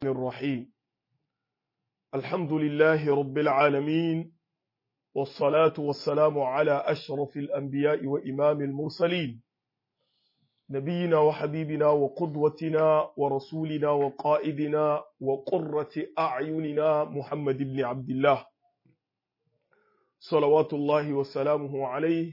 الرحيم الحمد لله رب العالمين والصلاة والسلام على أشرف الأنبياء وإمام المرسلين نبينا وحبيبنا وقدوتنا ورسولنا وقائدنا وقرة أعيننا محمد بن عبد الله صلوات الله وسلامه عليه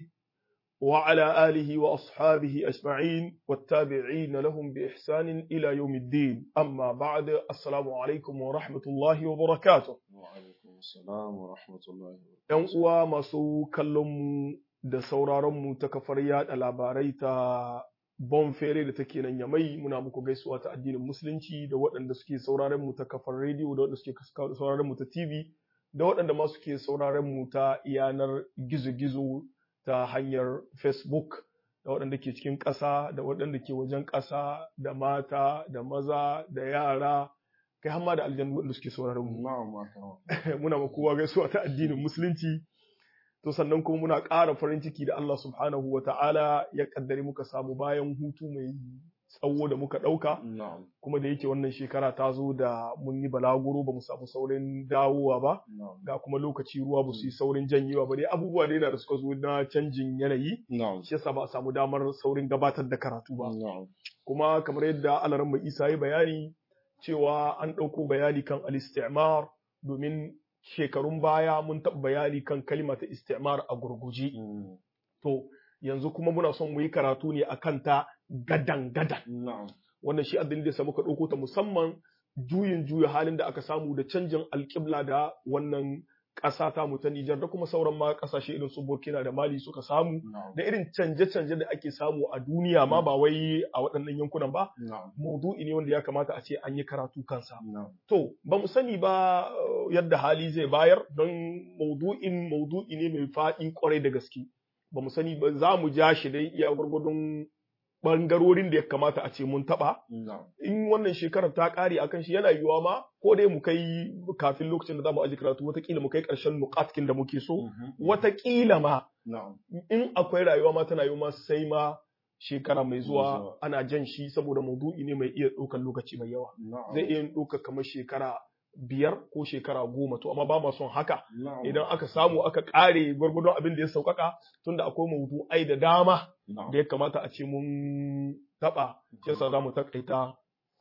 وعلى آله وأصحابه أجمعين والتابعين لهم بإحسان إلى يوم الدين أما بعد السلام عليكم ورحمة الله وبركاته وعلaikum assalam wa rahmatullahi wa ‘Yan uwa masu kallonmu da sauraronmu ta kafar yada labarai ta Bonfere da take nan Yamai muna muku gaisuwa ta addinin Musulunci da waɗanda suke sauraron mu ta kafar rediyo da waɗanda suke sauraron mu ta TV da waɗanda ma suke sauraron mu ta yanar gizo-gizo ta hanyar Facebook da waɗanda ke cikin ƙasa da waɗanda ke wajen ƙasa da mata da maza da yara kai hamma da aljannu waɗanda suke sauraron mu na'am akram muna ma kowa gaisuwa ta addinin musulunci to sannan kuma muna ƙara farin ciki da Allah subhanahu wa ta'ala ya kaddare muka samu bayan hutu mai tsawo da muka ɗauka na'am kuma da yake wannan shekara ta zo da mun yi balaguro ba mu samu saurin dawowa ba na'am ga kuma lokaci ruwa ba su yi saurin janyewa ba dai abubuwa dai na da suka zo na canjin yanayi na'am shi yasa ba a samu damar saurin gabatar da karatu ba na'am kuma kamar yadda alaran mai isa ya bayani cewa an ɗauko bayani kan al-istimar domin shekarun baya mun taɓa bayani kan kalma ta istimar a gurguje Mm, to yanzu kuma muna son mu yi karatu ne akan ta gadan gadan na'am wannan shi addini da muka ɗauko ta musamman juyin juya halin da aka samu da canjin alƙibla da wannan ƙasa ta mu ta Nijar da kuma sauran ma ƙasashe irin su Burkina da Mali suka samu na'am da irin canje-canje da ake samu a duniya ma ba wai a waɗannan yankunan ba na'am maudu'i ne wanda ya kamata a ce an yi karatu kansa. na'am To, ba mu sani ba uh, yadda hali zai bayar don maudu'in maudu'i ne mai faɗi kwarai da gaske. Ba mu sani ba za mu ja shi dai iya gwargwadon ɓangarorin da ya kamata a ce mun taɓa. na'am In wannan shekarar ta ƙare akan shi yana yiwuwa ma ko dai mu kai kafin lokacin da za mu aji karatu watakila mu kai ƙarshen nuƙatkin da muke so. Mhm. Watakila ma na'am in akwai rayuwa ma tana yiwuwa sai ma shekara mai zuwa zuwa. ana jan shi saboda maudu'i ne mai iya ɗaukar lokaci mai yawa. na'am zai iya ɗaukar kamar shekara biyar ko shekara goma to amma ba ma son haka na'am idan aka samu aka ƙare gwargwadon abin da ya sauƙaƙa tunda akwai maudu'ai da dama na'am da ya kamata a ce mun taɓa shi yasa za mu taƙaita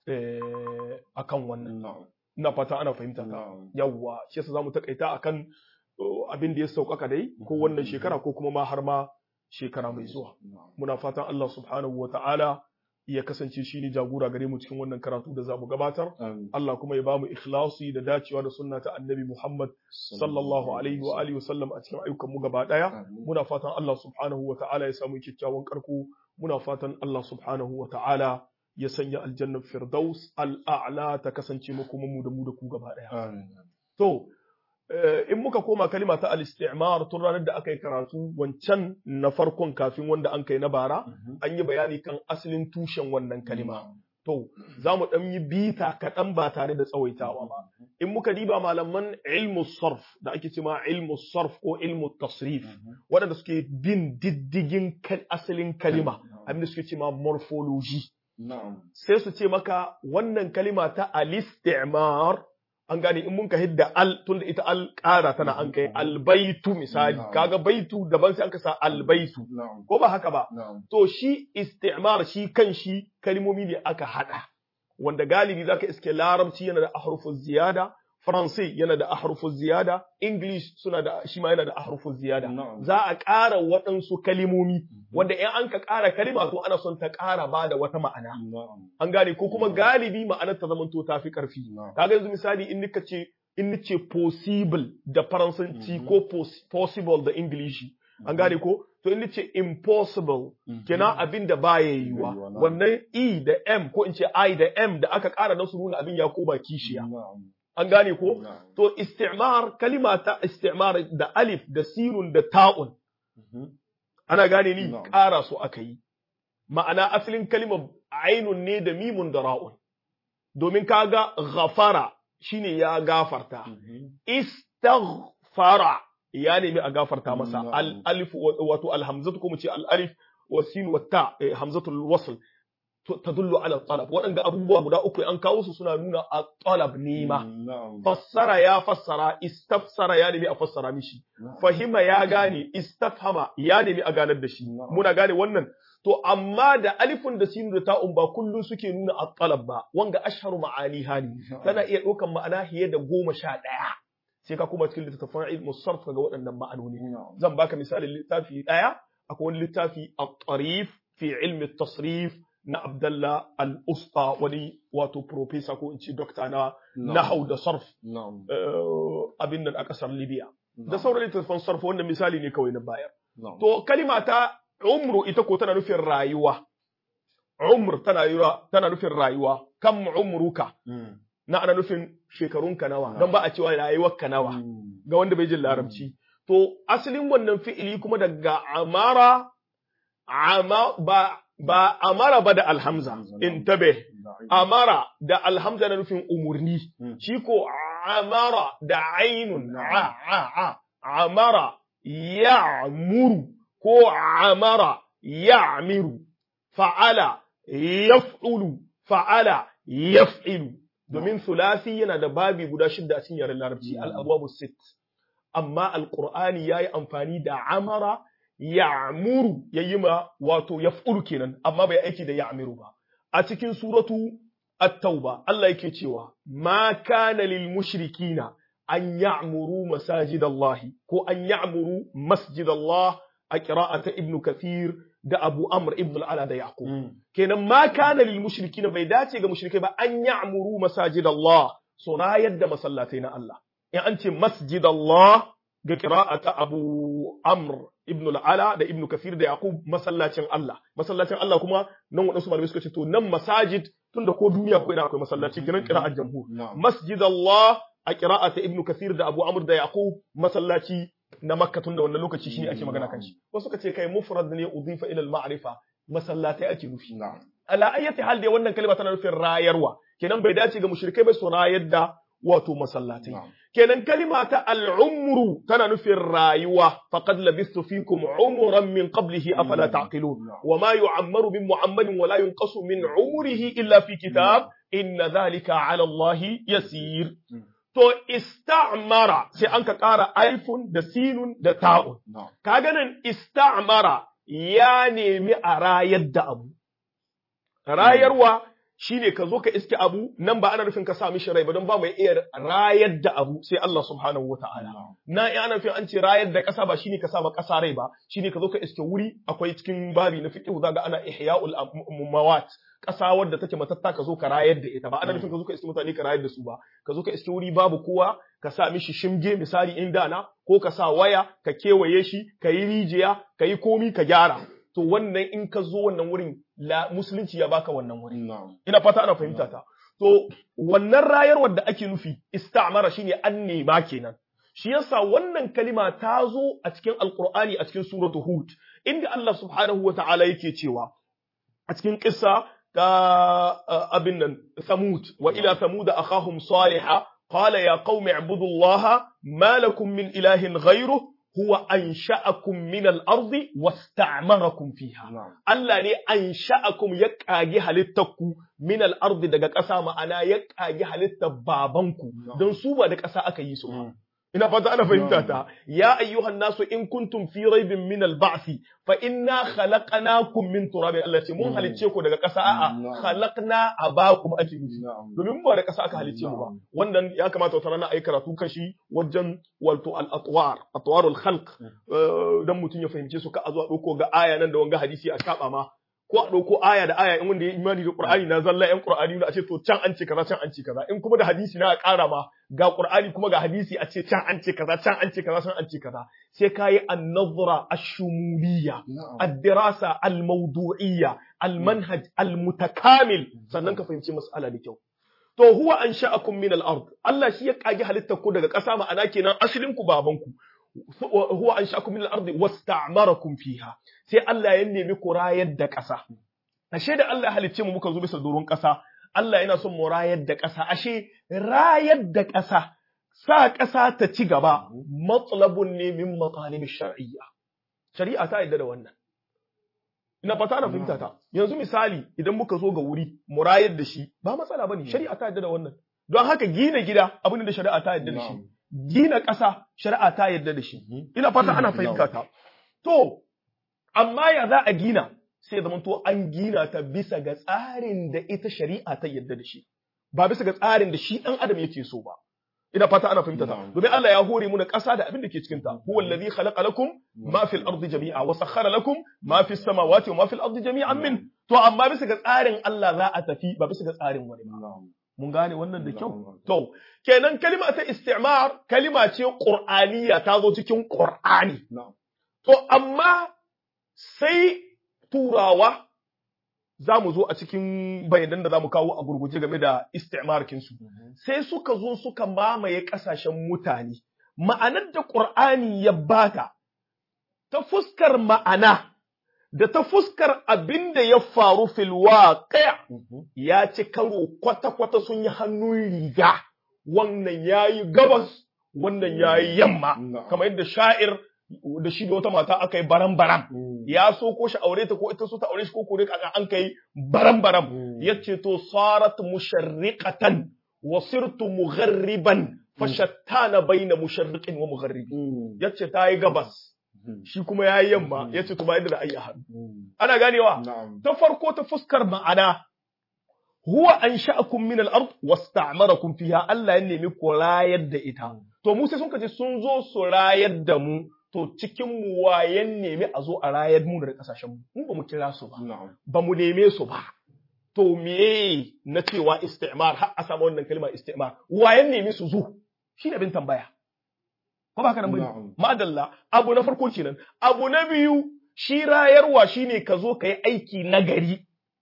a kan wannan na'am ina fata ana fahimta ta na'am yawwa shi yasa za mu taƙaita a kan abin da ya sauƙaƙa dai ko wannan shekara ko kuma ma har ma shekara mai zuwa na'am muna fatan Allah subhanahu wa ta'ala ya kasance shi ne jagora gare mu cikin wannan karatu da za mu gabatar Amin. Allah kuma ya ba mu ikhlasi da dacewa da sunna ta annabi Muhammad sallallahu alaihi wa alihi wasallam a cikin ayyukan mu gaba daya Amin. muna fatan Allah subhanahu wa ta'ala ya samu kyakkyawan karko muna fatan Allah subhanahu wa ta'ala ya sanya aljannar firdaus al'a'la ta kasance mu kuma mu da mu da ku gaba daya Amin. to eh, in muka koma kalima ta al-istimar tun ranar da aka yi karatu wancan na farkon kafin wanda an kai na bara Mhm. an yi bayani kan asalin tushen wannan kalima Na'am. To, za mu ɗan yi bita kaɗan ba tare da tsawaitawa ba. In muka diba malaman ilmu sarf da ake cema ilmu sarf ko ilmu tasrif, Mhm. waɗanda suke bin diddigin kal- asalin kalima, Na'am. abin da suke cema morphology. na'am Sai su ce maka wannan kalima ta al-istimar an gane in mun ka hidda al tun da ita al ƙara tana an kai albaitu misali, Na'am. kaga baitu daban sai an ka sa albaitu. na'am Ko ba haka ba? na'am To shi istimar shi kan shi kalmomi ne aka haɗa, wanda galibi za ka iske larabci yana da ahrufun ziyada, faransai yana da ahrufun ziyada, English suna da shi ma yana da ahrufun ziyada. Na'am. Za a ƙara waɗansu kalimomi, wanda in an ka ƙara kalima to ana son ta ƙara ba da wata ma'ana. na'am An gane ko kuma Na'am. galibi ma'anar ta zamanto ta fi ƙarfi. na'am Kaga yanzu misali in nika ce in nice possible da faransanci Mhm. ko pos- possible da Ingilishi. An gane ko? To in nice impossible Mhm. kenan abin da baya yiwuwa Yiwuwa, na'am. wannan e da m ko in ce i da m da aka ƙara don su nuna abin ya koma kishiya na'am an gane ko na'am to istimar kalima ta istimar da alif da sirun da ta'un Mhm. ana gane ni Na'am. ƙara su aka yi ma'ana asalin kalimar ainun ne da mimun da ra'un domin kaga ghafara shine ya gafarta Mhm. istaghfara ya nemi a gafarta masa Na'am. al alif wato al hamzatu ko mu ce al alif wa sin wa ta eh, hamzatul wasl tadullu ala talab waɗanda abubuwa guda uku an kawo su suna nuna a talab nema na'am fassara ya fassara istafsara ya nemi a fassara mishi fahima ya gane istafhama ya nemi a ganar da shi Na'am. muna gane wannan to amma da alifun da sinu da ta'un ba kullun suke nuna at-talab ba wanga ashharu ma'ani hali tana iya ɗaukan ma'ana fiye da goma sha ɗaya sai ka kuma cikin littattafan ilmu sarf ga waɗannan ma'anoni na'am zan baka misalin littafi ɗaya akwai wani littafi at-tarif fi ilmi tasrif na Abdallah al-Usta wani wato professor ko in ce doctor na nahau da sarf na'am eh, abin nan a ƙasar Libya da na'am sauran littattafan sarf wannan misali ne kawai na bayar na'am To kalima ta umru ita ko tana nufin rayuwa. Umr tana yura- tana nufin rayuwa. Kam umruka Mm. na ana nufin shekarunka nawa. Nawa. Don ba a cewa rayuwarka nawa Mm. ga wanda bai jin larabci. To asalin wannan fi'ili kuma daga amara ama ba ba amara ba da alhamza. Alhamza, na'am. Intabe. Na'am. Amara da alhamza na nufin umurni. Mm. Shi ko amara da ainun a a a amara ya'muru ko amara ya'miru fa'ala yaf'ulu fa'ala yaf'ilu domin sulasi yana da babi guda shidda a cikin yaren larabci Mm. al-abwabu sit amma al-qur'ani yayi amfani da amara ya'muru yayi ma wato yaf'ulu kenan amma bai aiki da ya'miru ba a cikin suratu at-tauba Allah yake cewa ma kana lil mushrikina an ya'muru masajidallahi ko an ya'muru masjidallah a qira'ata ibnu kathir da abu amr ibn al-ala da yaqub Mm. kenan ma kana lil mushrikina bai dace ga mushrikai ba an ya'muru masajidallah so rayar da masallatai na Allah in an ce masjidallah ga qira'ata abu amr ibn al-ala da ibn kathir da yaqub masallacin Allah masallacin Allah kuma nan wadansu malamai suka ce to nan masajid tunda ko duniya ko ina akwai masallaci kenan qira'at jamhur Na'am. masjidallah a qira'ata ibn kathir da abu amr da yaqub masallaci na makka tunda wannan lokaci shine ake magana kan shi wasu suka ce kai mufrad ne udifa ila al-ma'rifa masallatai ake nufi Na'am. ala ayyati hal dai wannan kalma tana nufin rayarwa kenan bai dace ga mushrikai ba su rayar da wato masallatai Na'am. kenan kalima ta al'umru tana nufin rayuwa faqad labistu fikum umran min qablihi afala Mm. taqilun Na'am. wa ma yu'ammaru min muhammadin wa la yunqasu min umrihi illa fi kitab inna dhalika 'ala allahi yasir Mm. to ista'mara sai an ka ƙara alifun da sinun da ta'un Na'am. kaga nan ista'mara ya nemi a rayar da abu rayarwa shine ka zo ka iske abu nan ba ana nufin ka sa mishi rai ba don ba mai iya rayar da abu sai Allah subhanahu wata'ala Na'am. na in ana nufin an ce rayar da ƙasa ba shine ka sa ma ƙasa rai ba shine ka zo ka iske wuri akwai cikin babi na fiqh zaga ana ihya'ul am- mawat ƙasa wadda take matatta ka zo ka rayar da ita ba ana nufin ka zo ka iske mutane ka rayar da su ba ka zo ka iske wuri babu kowa ka sa mishi shimge misali in dana ko ka sa waya ka kewaye shi ka yi rijiya ka yi komi ka gyara to wannan in ka zo wannan wurin la musulunci ya baka wannan wurin Na'am. ina fata ana fahimta ta to wannan rayarwar da ake nufi istamara shine an nema kenan shi yasa wannan kalima ta zo a cikin alqur'ani a cikin suratu hud inda Allah subhanahu wata'ala yake cewa a cikin kissa ta uh, abin nan samud wa ila samud akhahum salihah qala ya qaumi ibudullaha ma lakum min ilahin ghayruhu huwa ansha'akum min al-ardi wasta'marakum fiha Na'am. Allah ne an sha'akum ya ƙage halittarku min al'ardi daga ƙasa ma'ana ya ƙage halittar babanku No. don su ba da ƙasa aka yi su ba. Mm. Ina fata ana fahimta No. ta, ya ayyuhan nasu in kuntum fi raibin min al-ba'si fa inna khalaqnakum min turabin Allah ce mun Mm. halicce ku daga ƙasa a'a No. khalaqna abakum ake nufi. Na'am. Domin ba da ƙasa aka halicce mu ba. No. Wannan ya kamata wata rana a yi karatu kashi wajen wato al-atwar, atwarul khalq eh, dan mutum ya fahimce su ka a zuwa ɗauko ga aya nan da wanga hadisi a saba ma ko a ɗauko aya da aya in wanda ya imani da Qur'ani na zalla ƴan Qur'ani na a ce to can an ce kaza can an ce kaza in kuma da hadisi na a ƙara ma ga Qur'ani kuma ga hadisi a ce can an ce kaza can an ce kaza can an ce kaza sai kayi an-nazra ash-shumuliyya Na'am. ad-dirasa al-mawdu'iyya al-manhaj al-mutakamil sannan ka fahimci mas'ala da kyau to huwa ansha'akum min al-ard Allah shi ya kage halittar ku daga ƙasa ma'ana kenan asalin ku baban ku huwa ansha'akum min al-ard wasta'marakum fiha sai Allah ya nemi ku rayar da ƙasa ashe da Allah ya halicce mu muka zo bisa doron ƙasa Allah yana son mu rayar da ƙasa ashe rayar da ƙasa sa ƙasa ta ci gaba matsalabun ne min matalib shar'iyya shari'a ta yadda da wannan ina fata na fahimta ta yanzu misali idan muka zo ga wuri mu rayar da shi ba matsala bane shari'a ta yarda da wannan don haka gina gida abin da shari'a ta yarda da shi gina ƙasa shari'a ta yarda da shi ina fata ana fahimta ta to amma ya za a gina sai zama to an gina ta bisa ga tsarin da ita shari'a ta yarda da shi ba bisa ga tsarin da shi dan adam yake so ba ina fata ana fahimta ta domin Allah ya hore mu na ƙasa da abin da ke cikin ta huwa allazi khalaqa lakum ma fil ardi jami'a wa sakhkhara lakum ma fis samawati wa ma fil ardi jami'an min to amma bisa ga tsarin Allah za a tafi ba bisa ga tsarin wani ba mun gane wannan da kyau to kenan kalima ta istimar kalima ce qur'aniya ta zo cikin qur'ani to amma sai turawa za mu zo a cikin bayanan da za mu kawo a gurguje game da istimarkinsu. Sai suka zo suka mamaye ƙasashen mutane, ma'anar da ƙur'ani ya bata, ta fuskar ma'ana, da ta fuskar abin da ya faru filwa kaya, ya ci karo kwata-kwata sun yi hannun riga, wannan ya yi gabas, wannan ya yi yamma, kamar yadda sha'ir da shi da wata mata aka yi baram-baram ya so ko shi aure ta ko ita so ta aure shi ko kore kaka an kai baram-baram yace to sarat musharriqatan wa sirtu mugharriban fashattana baina musharriqin wa mugharribi yace ta yi gabas shi kuma ya yi yamma yace to ba yadda da ayi hannu ana ganewa ta farko ta fuskar ma'ana huwa ansha'akum min al-ard wasta'marakum fiha Allah ya nemi ku rayar da ita to mu sai sun kace sun zo su rayar da mu to cikin mu wayan nemi a zo a rayar mu da kasashen mu mu ba mu kira su ba ba mu neme su ba to me na cewa istimar har a samu wannan kalma istimar wayan nemi su zo shi ne bin tambaya ko ba ka nan bane madalla abu na farko kenan abu na biyu shi rayarwa shine ka zo ka yi aiki nagari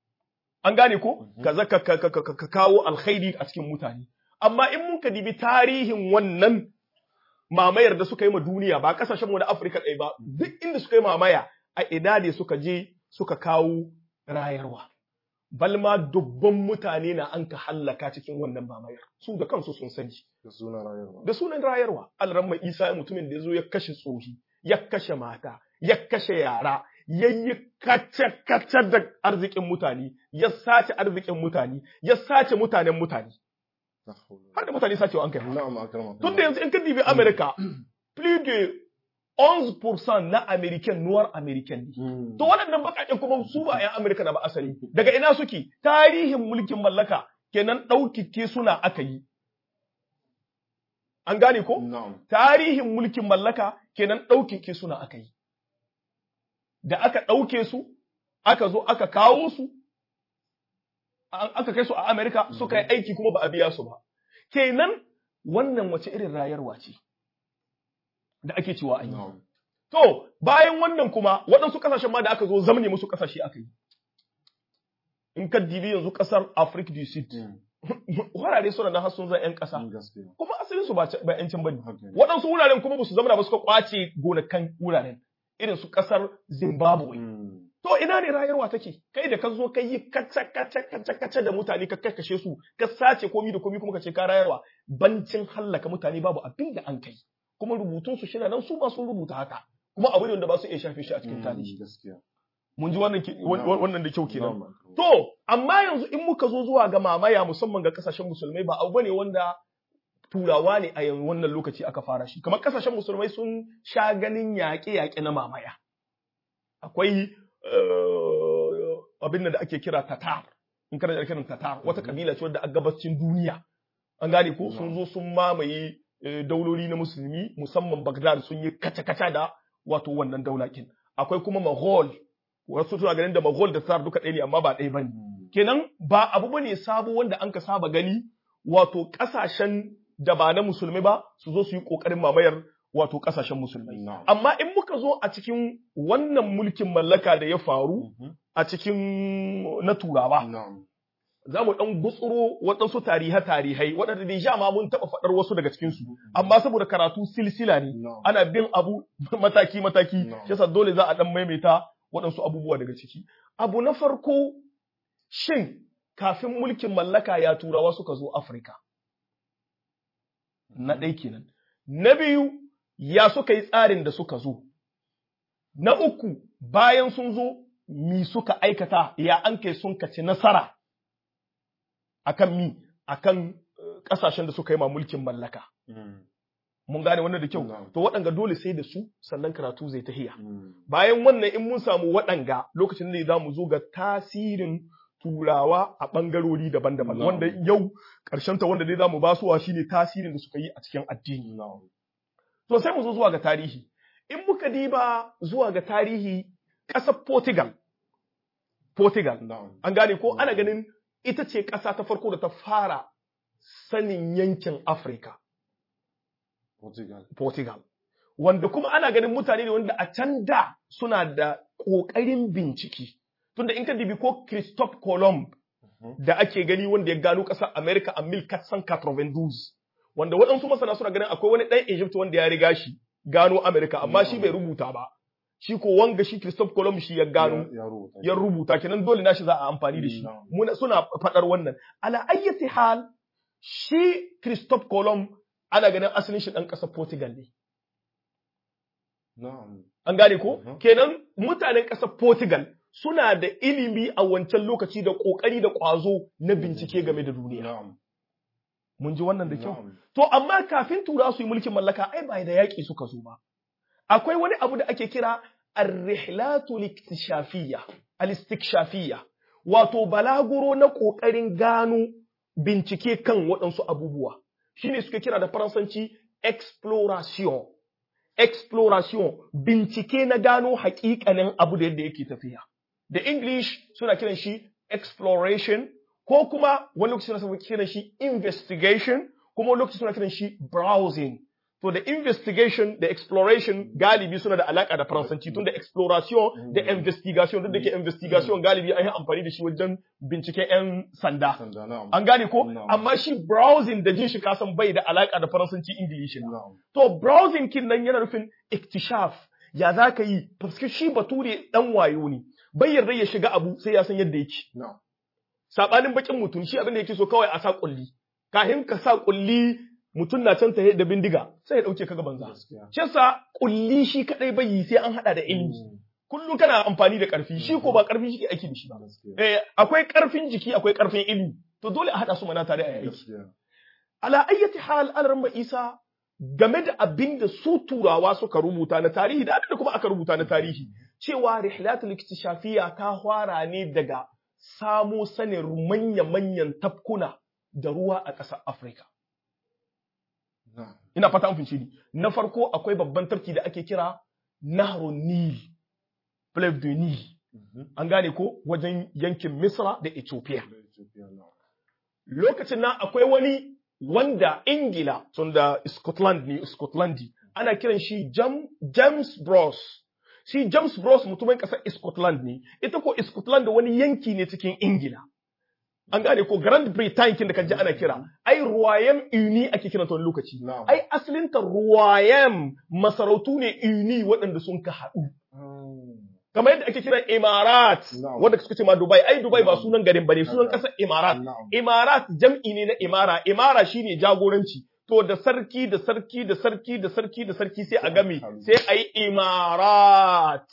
an gane ko ka zaka ka kawo alkhairi a cikin mutane amma in mun ka dibi tarihin wannan mamayar da suka yi ma duniya ba kasashen mu na Afirka ɗaya ba duk inda suka yi mamaya a ina ne suka je suka kawo rayarwa balma dubban mutane na an ka hallaka cikin wannan mamayar su da kansu sun sani da sunan rayarwa da sunan rayarwa alramma Isa mutumin da ya zo ya kashe tsohi ya kashe mata ya kashe yara ya yi kace-kace da arzikin mutane ya sace arzikin mutane ya sace mutanen mutane har da mutane sacewa an kai na'am akrama tun da yanzu in ka dibi America plus de 11% na American noir American ne to waɗannan baƙaƙen kuma su ba 'yan Amerika na ba asali daga ina suke tarihin mulkin mallaka kenan ɗaukike suna aka yi an gane ko na'am tarihin mulkin mallaka kenan ɗaukike suna aka yi da aka ɗauke su aka zo aka kawo su an- aka kai su a Amerika suka yi aiki kuma ba a biya su ba kenan wannan wace irin rayarwa ce da ake cewa an yi na'am To, bayan wannan kuma waɗansu ƙasashen ma da aka zo zamne musu ƙasashe aka yi. In ka dibi yanzu ƙasar Africa du Sud, wurare suna na har sun zan 'yan ƙasa, gaskiya kuma asalin su ba ce- ba 'yancin bane. haka ne Waɗansu wuraren kuma ba su zamana ba suka ƙwace gonakan wuraren, irin su ƙasar Zimbabwe. Mm. To ina ne rayarwa take? Kai da ka zo ka yi kaca kaca kaca kaca da mutane ka kashe su, ka sace komi da komi kuma ka ce ka rayarwa. Bancin hallaka mutane babu abin da an kai. Kuma rubutun su shina nan su ba sun rubuta haka. Kuma abu ne wanda ba su iya shafe shi a cikin tarihi. Mm, gaskiya Mun ji wannan ke- wan- wan- wannan da kyau kenan. Na'am, akrama. To, amma yanzu in muka zo zuwa ga mamaya musamman ga kasashen musulmai ba abu ne wanda turawa ne a yanzu wannan lokaci aka fara shi. Kamar kasashen musulmai sun sha ganin yaƙe-yaƙe na mamaya. Akwai eh, abin da ake kira Tatar. In kana da kiran Tatar, wata kabila ce wadda a gabacin duniya. An gane ko sun zo sun mamaye eh, dauloli na musulmi musamman Baghdad sun yi kaca-kaca da wato wannan daulakin. Akwai kuma Mughal wasu suna ganin da Mughal da Tsar duka ɗaya ne amma ba ɗaya bane. Mm. Kenan ba abu bane sabo wanda an ka saba gani wato ƙasashen da ba na musulmi ba su zo su yi ƙoƙarin mamayar wato ƙasashen musulmai. Na'am. Amma in muka zo a cikin wannan mulkin mallaka da ya faru Mhm. a cikin na turawa Na'am. za mu ɗan gutsuro waɗansu tarihe-tarihai waɗanda da ma mun taɓa faɗar wasu daga cikinsu amma saboda karatu silsila ne Na'am. ana bin abu mataki-mataki No. yasa dole za a ɗan maimaita waɗansu abubuwa daga ciki. Abu na farko shin kafin mulkin mallaka ya turawa suka zo Afirka. Na ɗai kenan. Na biyu ya suka yi tsarin da suka zo. Na uku bayan sun zo mi suka aikata ya an kai sun kaci nasara akan mi akan kasashen da suka yi ma mulkin mallaka mun gane wannan da kyau to waɗanga dole sai da su sannan karatu zai tahiya bayan wannan in mun samu waɗanga lokacin da za mu zo ga tasirin turawa a ɓangarori daban-daban wanda yau ta wanda dai za mu basuwa shine tasirin da suka yi a cikin addini to sai mu zo zuwa ga tarihi in muka diba zuwa ga tarihi ƙasar Portugal Portugal an gane ko ana ganin ita ce ƙasa ta farko da ta fara sanin yankin Afirka Portugal. Portugal. Wanda kuma ana ganin mutane ne wanda a can da suna da ƙoƙarin bincike. Tunda in ka dibi ko Christophe Colomb da ake gani wanda ya gano ƙasar America a 1492. Wanda waɗansu masana suna ganin akwai wani ɗan Egypt wanda ya riga shi gano America amma shi bai rubuta ba. Shi ko wanga shi Christophe Colomb shi ya gano ya rubuta kenan dole nashi za a amfani da shi. Muna suna faɗar wannan. Ala ayyati hal shi Christophe Colomb ana ganin asalin shi ɗan ƙasar Portugal ne. An gane ko? Kenan mutanen ƙasar Portugal suna da ilimi a wancan lokaci da ƙoƙari da ƙwazo na bincike game da duniya. Mun ji wannan da kyau? To, amma kafin tura su yi mulkin mallaka, ai ba da yaƙi suka zo ba. Akwai wani abu da ake kira ar-rihlatu liktishafiya, al-istikshafiyya, wato balaguro na ƙoƙarin gano bincike kan waɗansu abubuwa. shine suka kira da faransanci exploration exploration bincike na gano hakikanin abu da yadda yake tafiya da english suna kiran shi exploration ko kuma wani lokaci suna kiran shi investigation kuma wani lokaci suna kiran shi browsing to da investigation da exploration galibi suna da alaka da faransanci tun da exploration da investigation duk da ke investigation galibi an yi amfani da shi wajen binciken 'yan sanda an gane ko amma shi browsing da jin shi kasan bai da alaka da faransanci ingilishi to browsing kin nan yana nufin iktishaf ya za ka yi fuskar shi bature dan wayo ne bai yarda ya shiga abu sai ya san yadda yake sabanin bakin mutum shi abin da yake so kawai a sa kulli kahin ka sa kulli mutum na can tahe da bindiga sai ya dauke ka gaban za shi yasa kulli shi kadai bai yi sai an hada da ilimi kullum kana amfani da karfi shi ko ba karfi shi ke aiki da shi ba eh akwai karfin jiki akwai karfin ilimi to dole a hada su mana tare a aiki ala ayyati hal al isa game da abin da su turawa suka rubuta na tarihi da da kuma aka rubuta na tarihi cewa rihlatul iktishafiya ta fara ne daga samo sanin manya-manyan tafkuna da ruwa a ƙasar Afirka. Ina fata an fince ni. Na farko akwai babban tafki da ake kira Nahrun Nil, Fleuve de Nil. An gane ko wajen yankin Misra da Ethiopia. Lokacin nan akwai wani wanda Ingila, tunda Scotland ne, Scotlandi, ana kiran shi James Bros. Shi James Bros mutumin ƙasar Scotland ne, ita ko Scotland wani yanki ne cikin Ingila. An gane ko Grand Britain kin da kaji ana kira, ai Royal Uni ake kiran ta wani lokaci. Ai asalinta Royal masarautu ne Uni waɗanda sun ka haɗu. Kamar yadda ake kira Imarat, wanda suka ce ma Dubai, ai Dubai ba sunan garin bane, sunan ƙasar Imarat. Imarat jam'i ne na Imara, Imara shine jagoranci. To da sarki da sarki da sarki da sarki da sarki sai a game, sai a yi Imarat.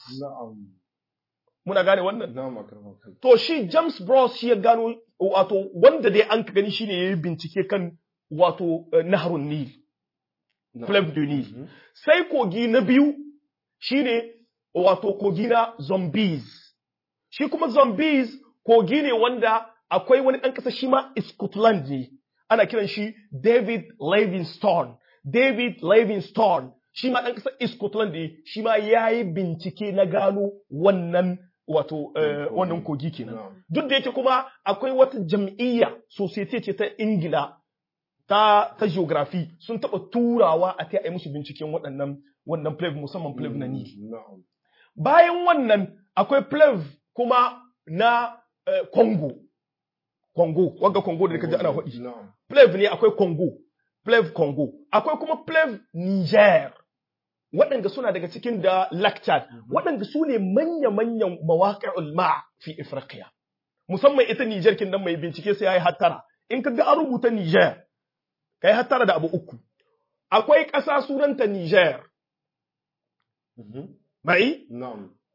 Muna gane wannan? To shi James Bros shi ya gano wato wanda dai an ka gani shine yayi bincike kan wato Nahrun Nil. Fleuve du Nil. Sai kogi na biyu shine wato kogi na Zombies. Shi kuma Zombies kogi ne wanda akwai wani ɗan ƙasa shi ma Scotland ne. Ana kiran shi David Livingstone. David Livingstone shi ma ɗan ƙasar Scotland ne shi ma ya yi bincike na gano wannan wato wannan kogi kenan. Duk da yake kuma akwai wata jam'iyya society ce ta Ingila ta ta geography sun taɓa turawa a ta yi musu binciken waɗannan wannan plave musamman plave na Nil. Bayan wannan akwai plave kuma na Congo. Congo, wagga Congo da kaji ana faɗi. Plave ne akwai Congo, plave Congo. Akwai kuma plave Niger. waɗanda suna daga cikin da Lactad, waɗanda su ne manya-manyan mawaƙa'ul ma fi Ifriqiya. Musamman ita Niger kin nan mai bincike sai ya yi hattara. In ka ga an rubuta Niger, ka yi hattara da abu uku. Akwai ƙasa sunanta Niger. Bai?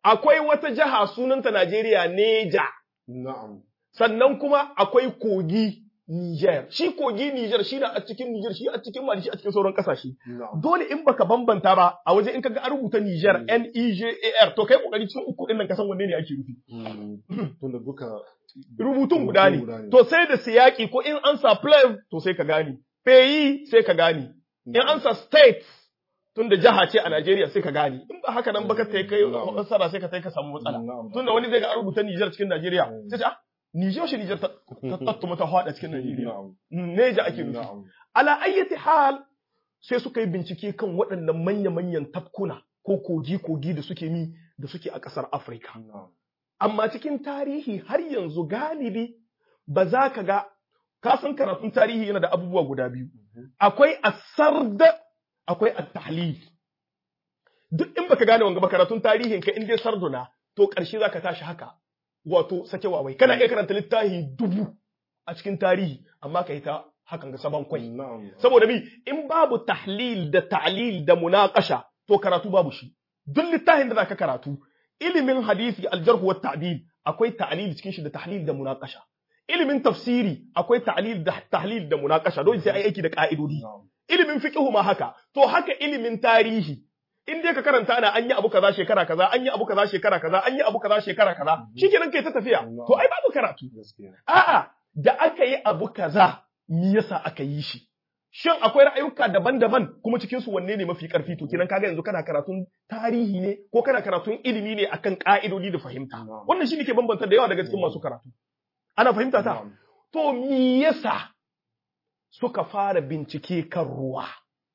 akwai wata jiha sunanta Najeriya Neja, Na'am. sannan kuma akwai kogi Niger. Shi kogi Niger shi na a cikin Niger, shi a cikin Mali, shi a cikin sauran kasashe. Na'am. Dole in baka bambanta ba a waje in kaga an rubuta Niger Mm. N E J A R to kai kokari cikin uku din nan ka san wanne ne ake rufi. Mm. Tunda duka Rubutun guda ne. guda ne. To sai da siyaki ko in an sa play to sai ka gane. Peyi sai ka gane. In an sa state tun da jiha ce a Najeriya sai ka gane. In ba haka nan ba ka tai kai Na'am. nasara sai ka tai ka samu matsala. Na'am. Tunda wani zai ga an rubuta Niger cikin Najeriya. Mm. Sai ce ah Niger shi Niger ta ta tattuma ta hada cikin Najeriya. Na'am. Neja ake nufi. Na'am. Ala ayyati hal sai suka yi bincike kan waɗannan manya-manyan tafkuna ko kogi-kogi da suke mi da suke a ƙasar Afirka. Na'am. Amma cikin tarihi har yanzu galibi ba za ka ga ka san karatun tarihi yana da abubuwa guda biyu. Mhm. Akwai asarda akwai at-tahlil. Duk in baka gane wanga ba karatun tarihin ka in dai sarduna to ƙarshe za ka tashi haka. Wato sake wawai kana iya karanta littafi dubu a cikin tarihi amma ka yi ta hakan ga saban kwai. Na'am. Saboda mi in babu tahlil da ta'lil da munaqasha to karatu babu shi. Duk littafin da zaka karatu ilimin hadisi aljarh wa ta'dil akwai ta'lil cikin shi da tahlil da munaqasha. Ilimin tafsiri akwai ta'lil da tahlil da munaqasha dole sai ai aiki da ka'idodi. Na'am. Ilimin fiqh ma haka. To haka ilimin tarihi in dai ka karanta ana an yi abu kaza shekara kaza an yi abu kaza shekara kaza an yi abu kaza shekara kaza shikenan kai ta tafiya to ai babu karatu Gaskiya. A'a, da aka yi abu kaza, me yasa aka yi shi? Shin akwai ra'ayuka daban-daban kuma cikin su wanne ne mafi karfi to kenan kaga yanzu kana karatun tarihi ne ko kana karatun ilimi ne akan ka'idodi da fahimta. Na'am. Wannan shi ne ke bambanta da yawa daga cikin masu karatu. Ana fahimta ta? Na'am. To me yasa suka fara bincike kan ruwa?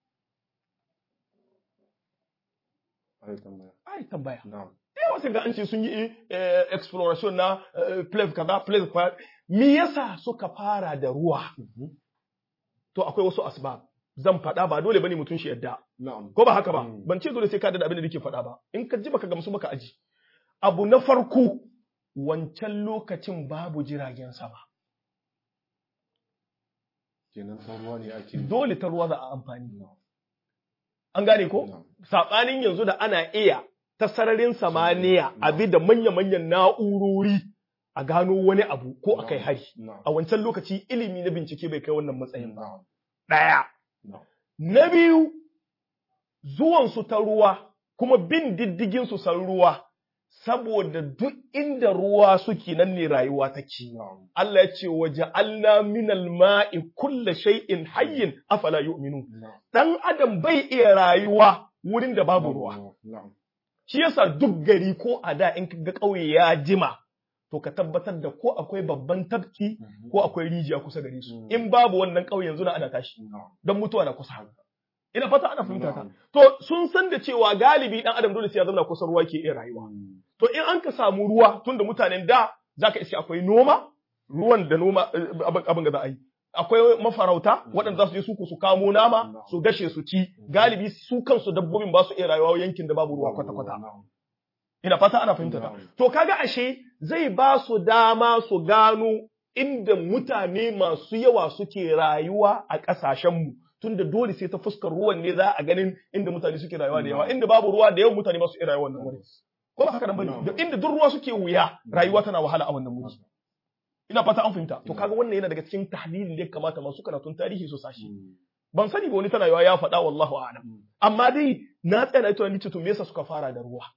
Ai tambaya. Ai tambaya. Na'am. yawa sai ga an ce sun yi eh, exploration na eh, place kaza place kaza me yasa suka fara da ruwa Mhm. to akwai wasu asbab zan faɗa ba dole bane mutum shi yadda Na'am. ko ba haka ba Mm. ban ce dole sai ka da abin da nake faɗa ba in ka ji baka gamsu baka aji abu na farko wancan lokacin babu jiragen sama Kenan ta ruwa ne ake. dole ta ruwa za a amfani Na'am. an gane ko Na'am. saɓanin yanzu da ana iya ta sararin samaniya abi da manya-manyan na'urori a gano wani abu ko a kai hari Na'am. a wancan lokaci ilimi na bincike bai kai wannan matsayin ba. Na'am. Ɗaya. Na'am. Na biyu, zuwansu ta ruwa, kuma bin diddigin su san ruwa, saboda duk inda ruwa suke nan ne rayuwa take. Na'am. Allah ya ce waje Allah minal ma'i kulla shay'in hayyin afala yu'minu. Na'am. Dan Adam bai iya rayuwa wurin da babu ruwa. Na'am. Shi yasa duk gari ko a da in ga ƙauye ya jima, to ka tabbatar da ko akwai babban tafki Mhm. ko akwai rijiya kusa gare su. Mm. In babu wannan ƙauye yanzu na ana tashi. Na'am. don mutuwa na kusa. Ina fata ana fahimta ta. Na'am. To sun san da cewa galibi dan adam dole sai ya zama kusa ruwa ke iya rayuwa. Mm. To in an ka samu ruwa tunda mutanen da zaka iske akwai noma, ruwan da noma eh, abin abin da za a yi. Akwai mafarauta waɗanda za su je su ko su kamo nama su gashe su ci galibi su kansu dabbobin ba su iya rayuwa yankin da babu ruwa kwata-kwata. Na'am. Ina fata ana fahimta ta. Na'am. To kaga ashe zai ba su dama su gano inda mutane masu yawa suke rayuwa a ƙasashenmu tunda dole sai ta fuskar ruwan ne za a ganin inda mutane suke rayuwa da yawa inda babu ruwa da yawan mutane ba su iya rayuwa wannan wuri ko ba haka nan bane da inda duk ruwa suke wuya rayuwa tana wahala a wannan wuri ina fata an fahimta to kaga wannan yana daga cikin tahlilin da ya kamata masu karatun tarihi su sashi Mm. ban sani ba wani tana yawa ya faɗa wallahu a'lam Mm. amma dai na tsaya na yi tunani ce to me yasa suka fara da ruwa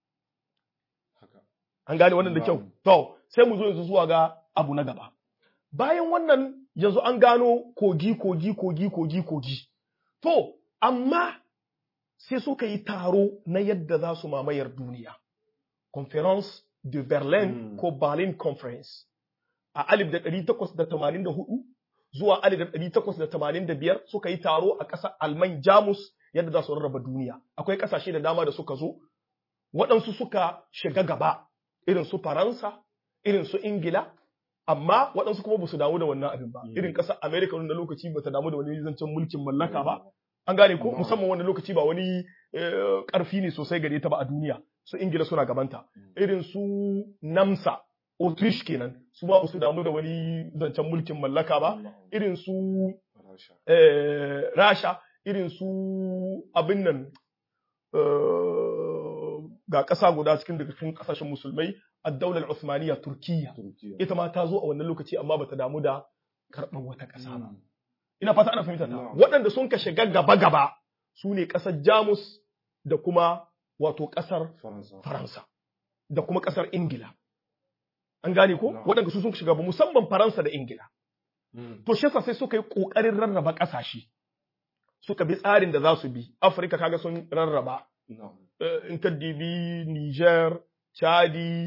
Haka. An gane wannan da kyau. Na'am. To, sai mu zo yanzu zuwa ga abu na gaba. Bayan wannan yanzu an gano kogi, kogi, kogi, kogi, kogi. To, amma sai suka yi taro na yadda za su mamayar duniya. Conference de Berlin Mm. ko Berlin Conference. A alif da ɗari takwas da tamanin da hudu zuwa alif da ɗari takwas da tamanin da biyar suka yi taro a ƙasar Alman Jamus yadda za su rarraba duniya. Akwai ƙasashe da dama da suka zo, waɗansu suka shiga gaba irin su Faransa, irin su Ingila, amma waɗansu kuma ba su damu da wannan abin ba. Mm. Irin ƙasar Amerika wanda lokaci ba ta damu da wani zancen mulkin mallaka ba. An gane ko Mm. musamman wanda lokaci ba wani eh, ƙarfi ne sosai gare ta ba a duniya. Su Ingila suna gabanta. Mm. Irin su Namsa, Autriche kenan, su ma ba su damu da wani zancen mulkin mallaka ba. Na'am. Irin su Rasha. eh, Rasha, irin su abin nan eh, ga ƙasa guda cikin daga cikin ƙasashen musulmai ad-daular Uthmaniyya Turkiyya Turkiya. ita ma ta zo a wannan lokaci amma bata damu da karɓar wata ƙasa ba Mm. ina fata ana fahimta ta Na'am. waɗanda sun ka shiga gaba gaba su ne ƙasar Jamus da kuma wato ƙasar Faransa. Faransa da kuma ƙasar Ingila an gane ko Na'am. waɗanda su sun shiga ba musamman Faransa da Ingila Mm. to shi yasa sai suka yi ƙoƙarin rarraba ƙasashe suka bi tsarin da za su bi Afirka kaga sun rarraba Na'am. eh, in ka dibi Niger, Chadi,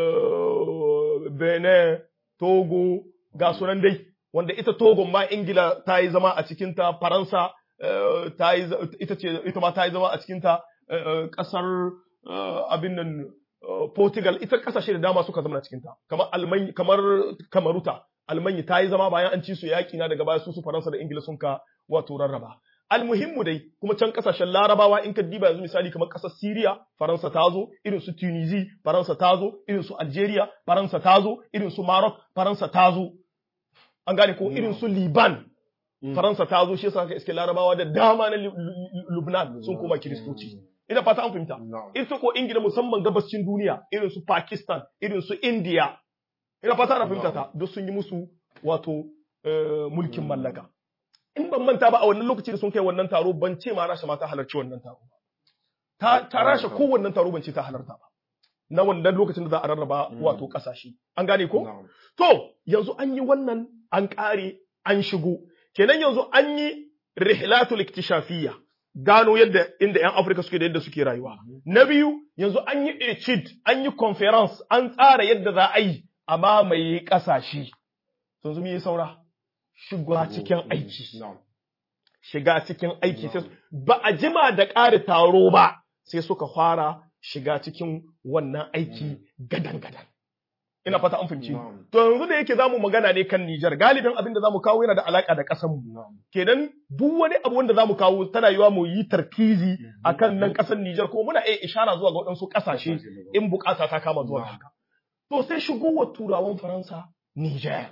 eh, Benin, Togo, ga sunan dai, wanda ita Togo ma Ingila ta yi zama a cikinta, Faransa eh, ta yi, za- ita ce, ita ma ta yi zama a cikinta, eh, eh, ƙasar eh, abin nan eh, Portugal, ita ƙasashe da dama suka zama a cikinta, kamar Alman, kamar Kamaruta, Almanyi ta yi zama bayan an ci su yaƙi na daga baya su su Faransa da Ingila sun ka wato rarraba. almuhimmu dai kuma can kasashen larabawa in ka diba yanzu misali kamar kasar Syria Faransa ta zo irin su Tunisia Faransa ta zo irin su Algeria Faransa ta zo irin su Maroc Faransa ta zo an gane ko irin su Liban Mm. Faransa ta zo shi yasa ka iske larabawa da dama na Lub- Lub- Lubnan sun koma kiristoci ina fata an fahimta Na'am. ita ko Ingila musamman gabascin duniya irin su Pakistan irin su India ina fata ana fahimta ta duk sun yi musu wato eh, mulkin mallaka in ban manta ba a wannan lokaci da sun kai wannan taro ban ce ma Rasha ma ta halarci wannan taro ba ta ta Rasha ko wannan taro ban ce ta halarta ba na wannan lokacin da za a rarraba Mm. wato kasashe an gane ko Na'am. to yanzu an yi wannan an kare an shigo kenan yanzu an yi rihlatul iktishafiyya gano yadda inda yan Afirka suke da yadda suke rayuwa na biyu yanzu an yi echid an yi conference an tsara yadda za a yi a mamaye kasashe yanzu me yi saura shiga cikin aiki Na'am. shiga cikin aiki sai ba a jima da ƙara taro ba sai suka fara shiga cikin wannan aiki gadan-gadan. Ina fata an fahimci. Na'am. To yanzu da yake zamu magana ne kan Nijar, galibin abin da zamu kawo yana da alaka da ƙasar mu. Na'am. Kenan duk wani abu wanda zamu kawo tana yiwa mu yi tarkizi akan nan ƙasar Nijar kuma muna iya ishara zuwa ga waɗansu ƙasashe in bukata ta kama zuwa Na'am. haka. To sai shigowar turawan Faransa Nijar.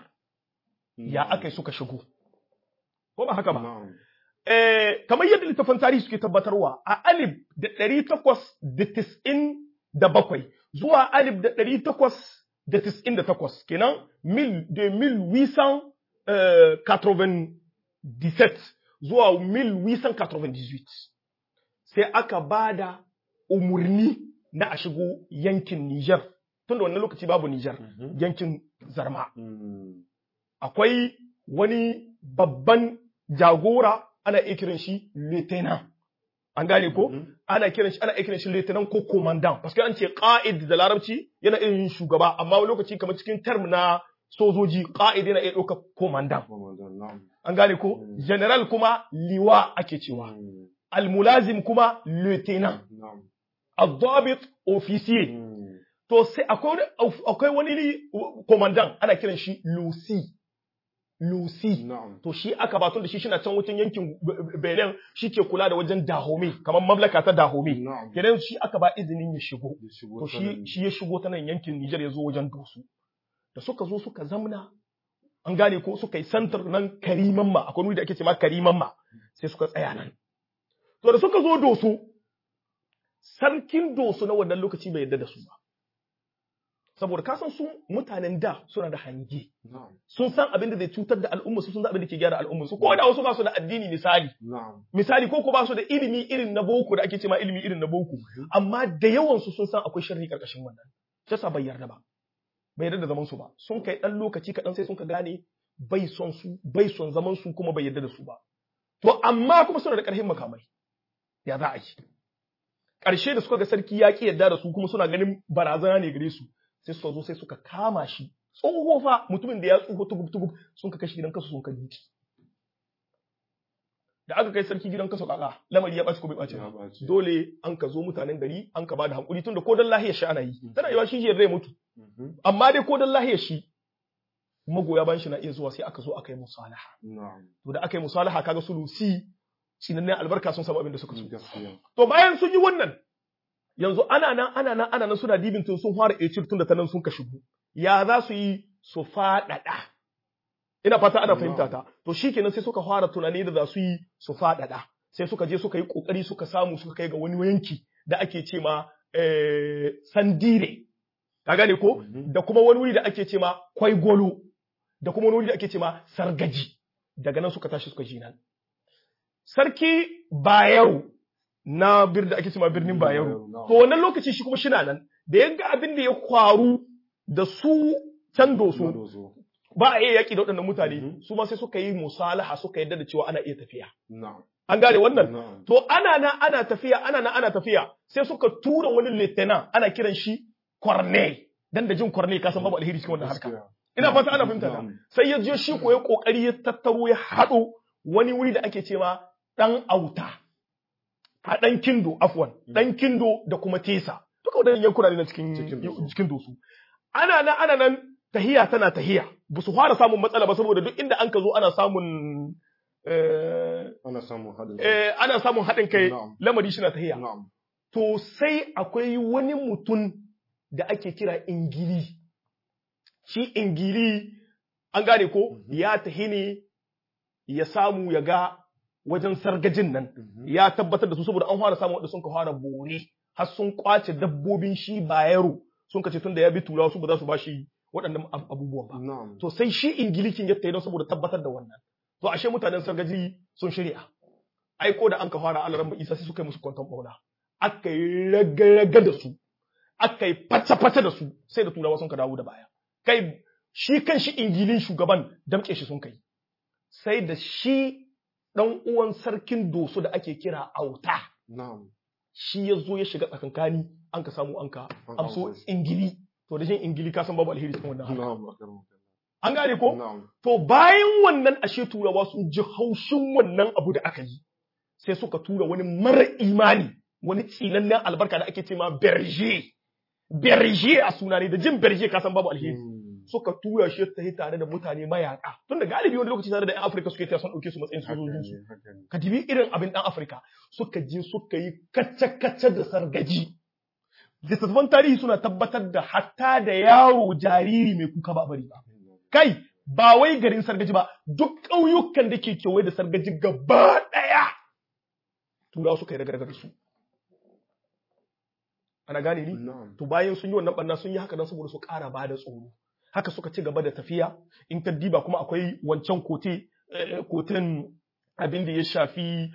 Ya aka yi suka shigo. Ko ba haka ba? Na'am. Eh, kamar yadda littafin tarihi suke tabbatarwa a alif da ɗari takwas da tis'in da bakwai zuwa alif da ɗari takwas da tis'in da takwas kenan mil de mil wisan zuwa mil wisan sai aka ba da umarni na a shigo yankin Nijar tun da wannan lokaci babu Nijar Mhm. yankin Zarma Mm. akwai wani babban jagora ana iya kiran shi lieutenant an gane ko Mhm. ana kiran shi ana iya kiran shi lieutenant ko commandant parce que an ce qa'id da larabci yana iya yin shugaba amma wani lokaci kamar cikin term na sojoji qa'id yana iya ɗaukar commandant Ramadan. Na'am. an gane ko Mm. general kuma liwa ake cewa Mm. almulazim kuma lieutenant Na'am. الضابط officier Mm. to sai akwai wani akwai wani commandant ana kiran shi Lucy Lucy Na'am. to shi aka batun da shi shina can wucin yankin Benin shi ke kula da wajen Dahomey kamar mamlaka ta Dahomey Na'am. kenan shi aka ba izinin ya shigo Ya shigo to ta shi nan. shi ya shigo ta nan yankin Nijar ya zo wajen Dosu da suka zo suka zamna an gane ko suka yi santar nan Kariman ma akwai wuri da ake cewa Kariman ma sai suka tsaya nan to da suka zo Dosu sarkin Dosu na wannan lokaci bai yarda da su ba saboda ka san su mutanen da suna da hange Na'am. sun san abin da zai cutar da al'umma su sun san abin da ke gyara al'umma su ko da wasu ba su da addini misali Na'am. misali ko ko ba su da ilimi irin na boko da ake cewa ilimi irin na boko amma da yawan su sun san akwai sharri karkashin wannan shi yasa bai yarda ba bai yarda da zaman su ba sun kai dan lokaci kaɗan sai sun ka gane bai son su bai son zaman su kuma bai yarda da su ba to amma kuma suna da ƙarfin makamai ya za a yi ƙarshe da suka ga sarki ya ƙi yarda da su kuma suna ganin barazana ne gare su sai suka zo sai suka kama shi tsoho fa mutumin da ya tsoho tugub tugub sun ka kashi gidan kasu sun ka duki da aka kai sarki gidan kasu kaka lamari ya ɓaci ko bai ɓaci Ya ba ɓaci. dole an ka zo mutanen gari an ka bada hankuri tunda ko dan lahiyar shi ana yi tana yiwa shi zai mutu Mhm. amma dai ko dan lahiyar shi magoya bayan shi na iya zuwa sai aka zo aka yi musalaha Na'am. to da aka yi musalaha kaga su lusi sinannen albarka sun samu abin da suka so Gaskiya. to bayan sun yi wannan yanzu ana nan ana nan ana nan suna dibin tun sun fara ecir tun da ta nan sun ka shigo ya za su yi su faɗaɗa ina fata ana fahimta ta to shikenan sai suka fara tunani da za su yi su faɗaɗa sai suka je suka yi kokari suka samu suka kai ga wani yanki da ake ce ma eh, sandire ka gane ko Mhm. da kuma wani wuri da ake ce ma kwaigolo da kuma wani wuri da ake ce ma sargaji daga nan suka tashi suka ji nan sarki bayero na birnin da ake ce ma birnin bayero Na'am. to wannan lokaci shi kuma shi na nan da ya ga abin da ya kwaru da su can doso Doso. ba a iya yaƙi da waɗannan mutane Mhm. su ma sai suka yi musalaha suka yadda da cewa ana iya tafiya Na'am. an gane wannan Na'am. to ana na ana tafiya ana na ana tafiya sai suka tura wani lieutenant ana kiran shi Corneille dan da jin Corneille ka san babu alheri cikin wannan harka Gaskiya. ina fata ana fahimta ta Na'am. sai ya je shi ko ya kokari ya tattaro ya haɗo wani wuri da ake cewa dan auta a dan kindo afwan dan kindo da kuma tesa duka wadannan yankuna ne na cikin Cikin Doso. cikin dosu ana nan ana nan tahiya tana tahiya ba su fara samun matsala ba saboda duk inda an ka zo ana samun eh, Ana samun haɗin. eh, ana samun haɗin kai Na'am. lamari shi na tahiya Na'am. to sai akwai wani mutum da ake kira ingili shi ingili an gane ko Mhm. ya tahi ne ya samu ya ga wajen sargajin nan Mhm. ya tabbatar da su saboda an fara samun wanda sun ka fara bore har sun kwace dabbobin shi bayero sun ka ce tun da ya bi turawa su ba za su ba shi waɗannan ab- abubuwan ba Na'am. to sai shi ingilikin ya tayi don saboda tabbatar da wannan to ashe mutanen sargaji sun shirya aiko da an ka fara alaran isa sai suka yi musu kwanton bauna aka yi raga-raga da su aka yi fata-fata da su sai da turawa sun ka dawo da baya kai shi kan shi ingilin shugaban damƙe shi sun kai sai da shi ɗan uwan sarkin doso da ake kira auta Na'am. shi ya zo ya shiga tsakankani an ka samu an ka An amso amso shi. ingili to da shin ingili ka san babu alheri cikin wannan harka. Na'am. Na'am. an gane ko Na'am. To bayan wannan ashe turawa sun ji haushin wannan abu da aka yi, sai suka tura wani mara imani, wani tsinannen albarka da ake ce ma berger. Berger a suna ne da jin berger ka san babu alheri. Mm. Suka tura shi ta yi tare da mutane mayaka. Tunda galibi wani lokaci tare da 'yan Afirka suke taya sun ɗauke su matsayin Haka sojojinsu. ne, haka ne. Ka dibi irin abin ɗan Afirka suka je suka yi kacce-kacce da sargaji. Littattafan tarihi suna tabbatar da hatta da yaro jariri mai kuka ba bari ba. kai ba wai garin sargaji ba duk ƙauyukan da ke kewaye da sargaji gaba ɗaya turawa suka yi daga da su ana gane ni Na'am. to bayan sun yi wannan ɓanna sun yi haka don saboda su ƙara ba da tsoro haka suka ci gaba da tafiya in ka diba kuma akwai wancan kote eh, koten abin da ya shafi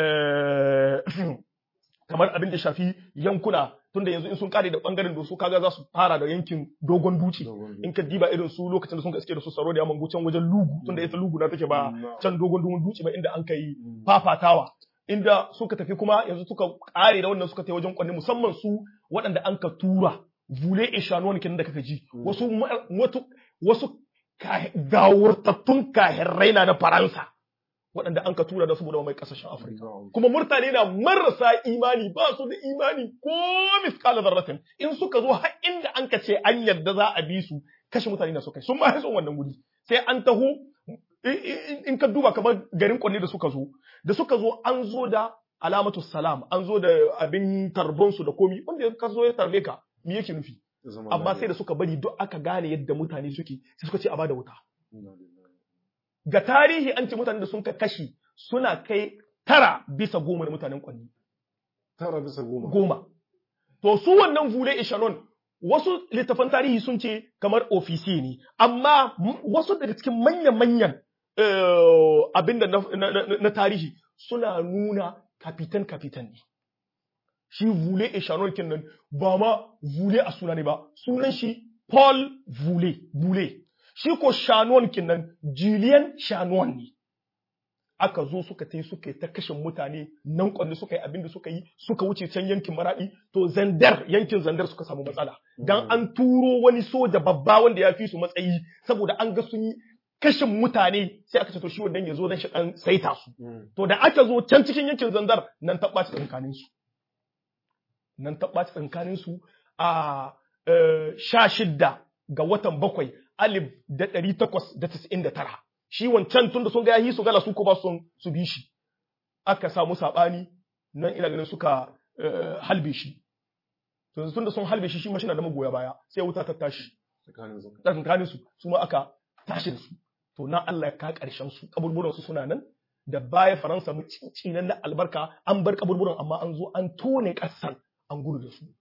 eh, kamar abin da ya shafi yankuna tunda yanzu in sun kare da bangaren doso kaga za su fara da yankin dogon duci Dogon in ka diba irin su lokacin da sun iske da su tsaro da yaman can wajen lugu tunda ita lugu na take ba Na'am. can dogon dogon duci ba inda an kai Mm. fafatawa inda suka tafi kuma yanzu suka kare da wannan suka tafi wajen kwanne musamman su waɗanda an ka tura vule ishanuwan kenan da kaka ji Mm. wasu ma- wasu wasu ka- gawurtattun kahirrai na na faransa waɗanda an ka tura da saboda mai ƙasashen afirka Na'am. kuma mutane na marasa imani ba su da imani ko miskala zarratin in suka zo har inda an ka ce an yarda za a bi su kashe mutane na suka yi sun ma son wannan wuri sai an taho i- i- in ka duba kamar garin kwanne da suka zo da suka zo an zo da alamatu salam an zo da abin tarbon su da komi wanda ka zo ya tarbe ka me yake nufi Zama amma sai da lafiya. suka bari duk aka gane yadda mutane suke sai suka ce a bada wuta Inna lillahi. ga tarihi an ce mutanen da sun ka kashi suna kai tara bisa goma na mutanen kwanne Tara bisa goma. goma. To su wannan vule ishanon wasu littafan tarihi sun ce kamar ofisi ne, amma m- wasu daga cikin manya-manyan eh, abinda na, na, na, na tarihi suna nuna kapitan-kapitan ne. Shi vule ishanon kenan ba ma vule a suna ne ba, sunan shi Paul Vule, Vule. Shi ko Shanon kenan Julian Shanon ne. aka zo suka tai suka yi ta kashin mutane nan kwanne suka yi abin da suka yi suka wuce can yankin maradi to zandar yankin zandar suka samu matsala dan an turo wani soja babba wanda ya fi su matsayi saboda an ga sun yi kashin mutane sai aka ce to shi wannan ya zo dan shi dan saita su Mm. to da aka zo can cikin yankin zandar nan ta ɓaci tsakanin su nan ta ɓaci tsakanin su a eh, sha shidda ga watan bakwai alif da ɗari takwas da tis'in da tara shi wancan tunda sun ga yahi su gala su ko ba sun su bi shi aka samu saɓani nan ina ganin suka eh, halbe shi to yanzu tunda sun halbe shi shi ma shi na da magoya baya sai wuta ta tashi Tsakanin zaka. tsakankanin su su ma aka tashi da su to na Allah ya ka karshen su kaburburan su suna nan da baya Faransa mu cincinan na albarka an bar kaburburan amma an zo an tone kasan an gudu da su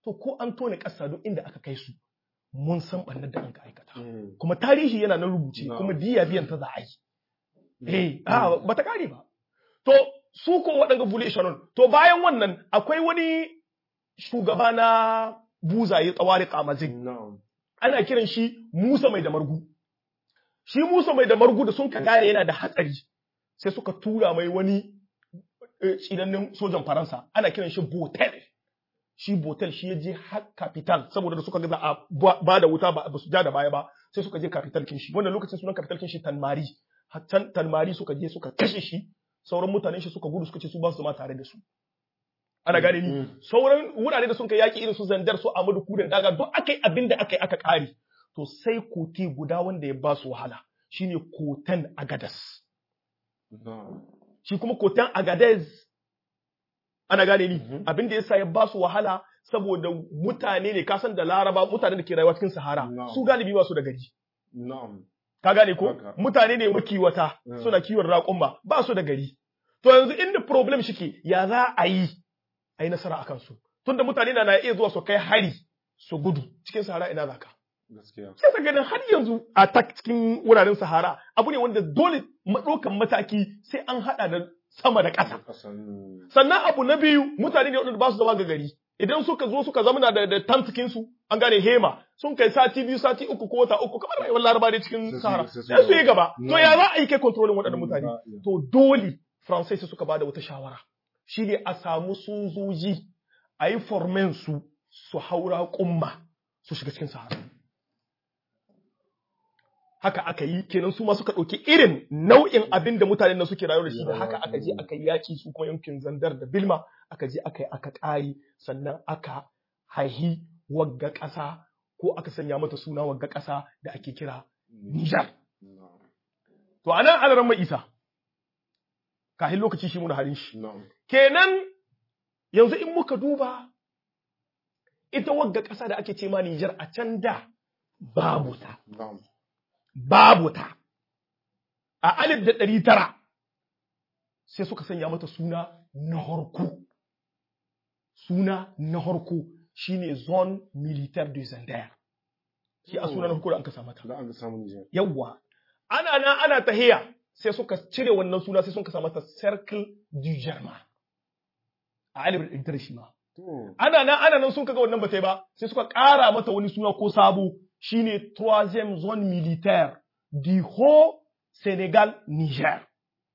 to ko an tone ƙasa duk inda aka kai su mun san ɓannar da an ka aikata Mm. kuma tarihi yana nan rubuce No. kuma diya biyan ta za a yi eh a bata kare ba to su ko waɗanda bule shanon to bayan wannan akwai wani shugaba na buzaye tsawari kamazin Na'am. ana kiran shi Musa mai da margu shi Musa mai da margu da sun ka gane yana da hatsari sai suka tura mai wani eh, tsinannen sojan Faransa ana kiran shi Botel shi Botel shi ya je har capital saboda da suka ga za a ba ba da wuta ba ba su ja da baya ba sai suka je capital kin shi wannan lokacin sunan capital kin shi Tanmari Hattan Tanmari suka je suka kashe shi sauran mutanen shi suka gudu suka ce su ba su ma tare da su ana gane ni Mm. sauran wurare da sun kai yaki irin su zandar su Amadu Kudan daga duk akai abin da akai aka kare to sai kote guda wanda ya ba su wahala shine kotan Agadas Na'am. shi kuma kotan Agadez ana gane ni Mhm. abin da yasa ya ba su wahala saboda mutane ne kasan da Laraba mutane da ke rayuwa cikin Sahara No. su galibi ba su da gari Na'am. ka gane ko Haka. mutane ne makiwata Mm. suna kiwon raƙumma ba su da gari to yanzu inda problem shike ya za a yi a yi nasara akan su tunda mutane na na iya zuwa su kai hari su gudu cikin sahara ina zaka Gaskiya. sai ka ganin har yanzu a ta cikin wuraren sahara abu ne wanda dole maɗaukan mataki sai an haɗa da sama da ƙasa Kasan. sannan abu na biyu mutane ne waɗanda ba su zama ga gari idan suka zo suka zamana da da tantikin su an gane hema sun kai sati biyu sati uku ko wata uku kamar rayuwar laraba ne cikin Sai su- sahara sai su sai su yi gaba No. to ya za a yi kai kontrolin waɗannan mutane Ba iya. to dole faransai sai suka bada wata shawara shine a samu sojoji a yi formen su su haura kumma su shiga cikin sahara haka aka yi kenan su ma suka ɗauki irin nau'in abin da mutanen nan suke rayuwa da shi da haka aka je aka yi yaƙi su kuma yankin zandar da bilma aka je aka yi aka ƙari sannan aka haihi wagga ƙasa ko aka sanya mata suna wagga ƙasa da ake kira Nijar. Na'am. To a nan alaran mai isa, kahin lokaci shi muna halin shi. Na'am. Kenan yanzu in muka duba ita wagga ƙasa da ake ce ma Nijar a can da babu ta. Na'am. babu ta. A alif da ɗari tara sai suka sanya mata suna na harko. Suna na harko shi ne Zone Militaire de Zandaya. Shi a suna na harko da aka sa mata. Da an ga samun Nijar. Yawwa. Ana nan ana tahiya sai suka cire wannan suna sai suka sa mata Circle du Germain. A alif da ɗari tara shi ma. To. ana nan ana nan sun kaga wannan ba ta yi ba sai suka ƙara mata wani suna ko sabo shine troisième zone militaire du haut Sénégal Niger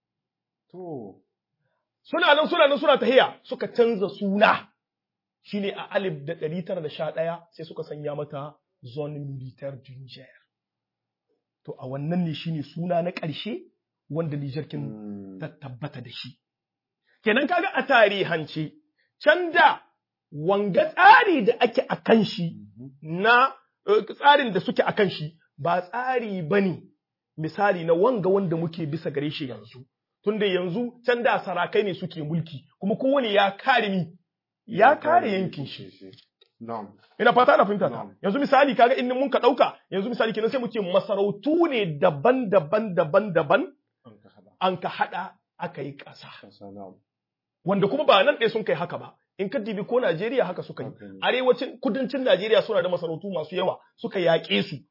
To. suna nan suna nan suna tahiya suka canza suna shine a alif da ɗari tara da sha ɗaya sai suka sanya mata zone militaire du Niger to a wannan ne shine suna na ƙarshe wanda Niger kin Mm. ta tabbata da shi. Kenan kaga a tarihance, can da wanga tsari da ake a kan shi Mhm. na eh, tsarin da suke a kan shi ba tsari ba ne misali na wanga wanda muke bisa gare shi yanzu. Tunda yanzu can da sarakai ne suke mulki, kuma kowane ya kare ni, ya kare yankin shi. Na'am. Ina fata ana fahimta ta. Na'am. Yanzu misali kaga in mun ka ɗauka, yanzu misali kenan sai mu ce masarautu ne daban-daban daban-daban An ka haɗa. an ka haɗa aka yi ƙasa. Kasa na'am. wanda kuma ba nan ɗaya sun kai haka ba in ka dibi ko Najeriya haka suka yi Haka ne. arewacin kudancin Najeriya suna da masarautu masu yawa suka yaƙe su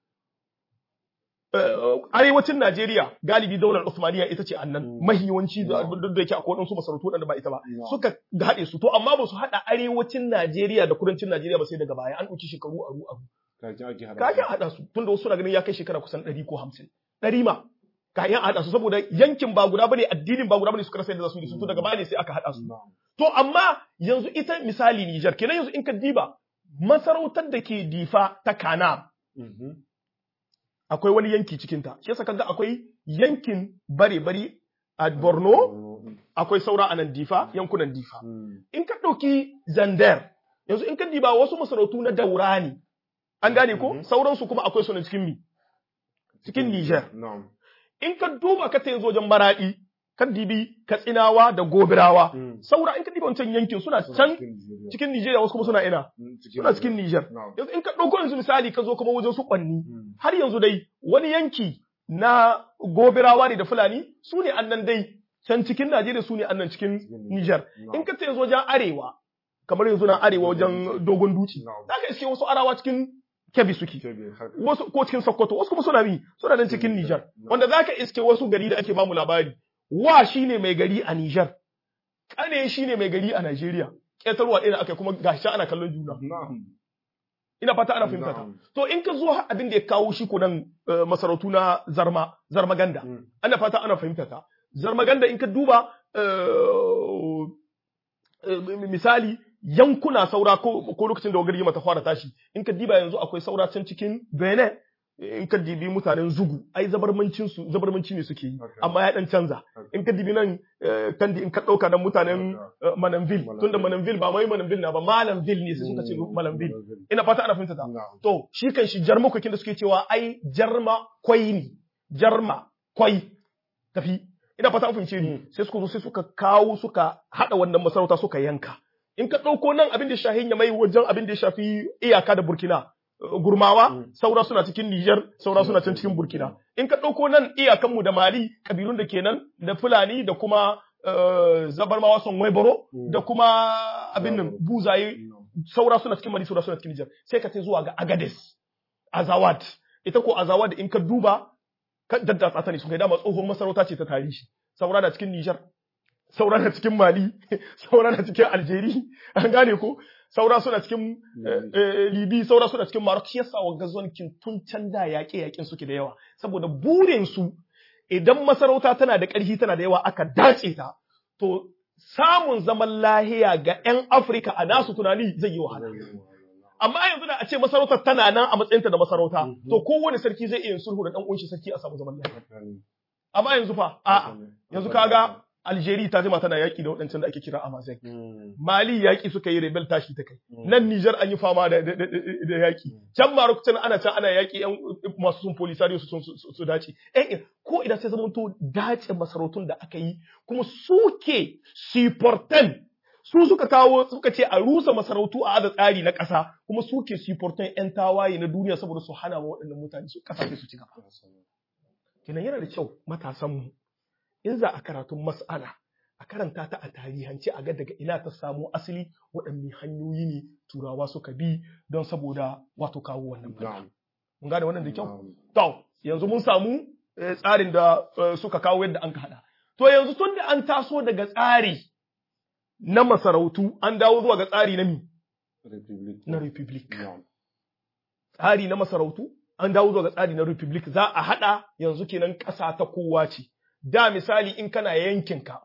Eh, arewacin Najeriya galibi daular Usmaniya ita ce annan Mm. mahiyawanci da Mm. duk da yake akwai waɗansu masarautu waɗanda ba ita ba Yeah. suka haɗe su to amma ba su haɗa arewacin Najeriya da kudancin Najeriya ba sai daga baya an ɗauki shekaru aru aru Kaki ake haɗa. kayan haɗa su tunda wasu na ganin ya kai shekara kusan ɗari ko hamsin ɗari ma kayan haɗa su saboda yankin ba guda bane addinin ba guda bane suka rasa yadda za su yi da su to daga baya ne sai aka haɗa su Na'am. To amma yanzu ita misali Nijar, kenan yanzu in ka diba masarautar da ke difa ta Kana Mhm. akwai wani yanki cikinta. Shi yasa kaga akwai yankin bare-bari a Borno, Mm. akwai saura a nan difa, yankunan difa. Mm. In ka ɗauki Zandar, yanzu in ka diba wasu masarautu na daura ne. An gane ko? Mhm. Sauransu kuma akwai su na cikin mi. Cikin Nijar. Na'am. In ka duba ka ta yanzu wajen maraɗi, ka dibi Katsinawa da Gobirawa. Mm. Saura in ka diba wancan yankin suna Suna can cikin Nigeria. cikin Nijeriya wasu kuma suna ina. Mm, suna cikin Nijar. Na'am. Yanzu in ka ɗauko yanzu misali ka zo kuma wajen su ƙwanni, Mm. har yanzu dai wani yanki na gobirawa ne da Fulani su ne annan dai can cikin Najeriya su ne annan cikin Cikin Nijar. Na'am. In ka ce yanzu wajen arewa, kamar yanzu na arewa wajen dogon duci Na'am. za ka iske wasu arawa cikin kebbi suke Kebe, haka. wasu ko cikin sokoto wasu kuma suna bi suna nan cikin nijar wanda za ka iske wasu gari da ake bamu labari wa shine mai gari a nijar kane shine mai gari a najeriya ƙetarwa ɗaya aka kuma gashi ana kallon juna Na'am. ina fata ana fahimta ta Na'am. to in ka zo har abin da ya kawo shi ko nan eh, masarautu na zarma zarmaganda Mm. ana fata ana fahimta ta zarmaganda in ka duba eh, eh, misali yankuna saura ko, ko lokacin da wagar mata fara tashi in ka diba yanzu akwai saura can cikin benin in ka dibi mutanen zugu ai zabarmancin su zabarmanci ne suke yi Okay. amma ya dan canza Okay. in ka dibi nan eh, kandi in ka dauka nan mutanen eh, mananville tunda mananville ba mai mananville na ba malamville ne sai suka ce malamville ina fata ana fahimta ta Na'am. To, shi kan shi jarma kwakin da suke cewa ai jarma kwai ne, jarma kwai tafi. Ina fata an fahimce ni, sai suka zo sai suka kawo suka haɗa wannan masarauta suka yanka. In ka ɗauko nan abin da ya shafi ya mai wajen abin da ya shafi iyaka da Burkina, eh, gurmawa, Mm. saura suna cikin Nijar, saura suna can cikin Burkina. In ka ɗauko nan iyakanmu da Mali, kabilun da kenan, da Fulani da kuma eh, zabarmawa son Waiboro, Mm. da kuma abin nan Zabaro. buzaye Na'am. saura suna cikin Mali saura suna cikin Nijar sai ka sai zuwa ga Agades Azawad ita ko Azawad in ka duba ka daddatsa ta ne sun kai dama tsohon masarauta ce ta tarihi saura na cikin Nijar saura na cikin Mali saura na cikin Algeria an gane ko saura suna cikin eh, eh, Libi saura suna cikin Maroc shi yasa wa gazonkin tun can da yaƙe yaƙen suke da yawa saboda burin su idan masarauta tana da ƙarfi tana da yawa aka dace ta to samun zaman lahiya ga 'yan Afirka a nasu tunani zai yi wahala. Amma yanzu da a ce masarautar tana nan a matsayinta da masarauta, Mhm. to kowane sarki zai iya yin sulhu da ɗan ƙunshi sarki a samu zaman lahiya. Haka ne. Amma yanzu fa, a'a, yanzu kaga Algeria ta jima tana yaƙi da waɗancan da ake kira Amazigh. Mm. Mali yaƙi suka yi rebel tashi ta kai. Mm. Nan Nijar an yi fama da, da, da, da- da yaƙi. Can Maroc can ana can ana yaƙi yan masu sun polisario su sun su, su dace. Eh, ko idan sai zamanto dace masarautun da aka yi kuma suke supportan su suka kawo suka ce a rusa masarautu a ada tsari na ƙasa kuma suke supportan 'yan tawaye na duniya saboda su hana wa waɗannan mutane su ƙasashe su ci gaba. Kenan yana da kyau matasanmu in za a karatun mas'ala a karanta ta a tarihance a ga daga ina ta samo asali waɗanne hanyoyi ne turawa suka bi don saboda wato kawo wannan fata. Na'am. Mun gane wannan da kyau? Na'am. To, yanzu mun samu eh, tsarin da eh, suka kawo yadda an ka haɗa. To yanzu tun da an taso daga tsari na masarautu an dawo zuwa ga tsari na mi? Republic. Na republic. Na'am. Tsari na masarautu an dawo zuwa ga tsari na republic za a haɗa yanzu kenan ƙasa ta kowa ce. Da misali in kana yankinka,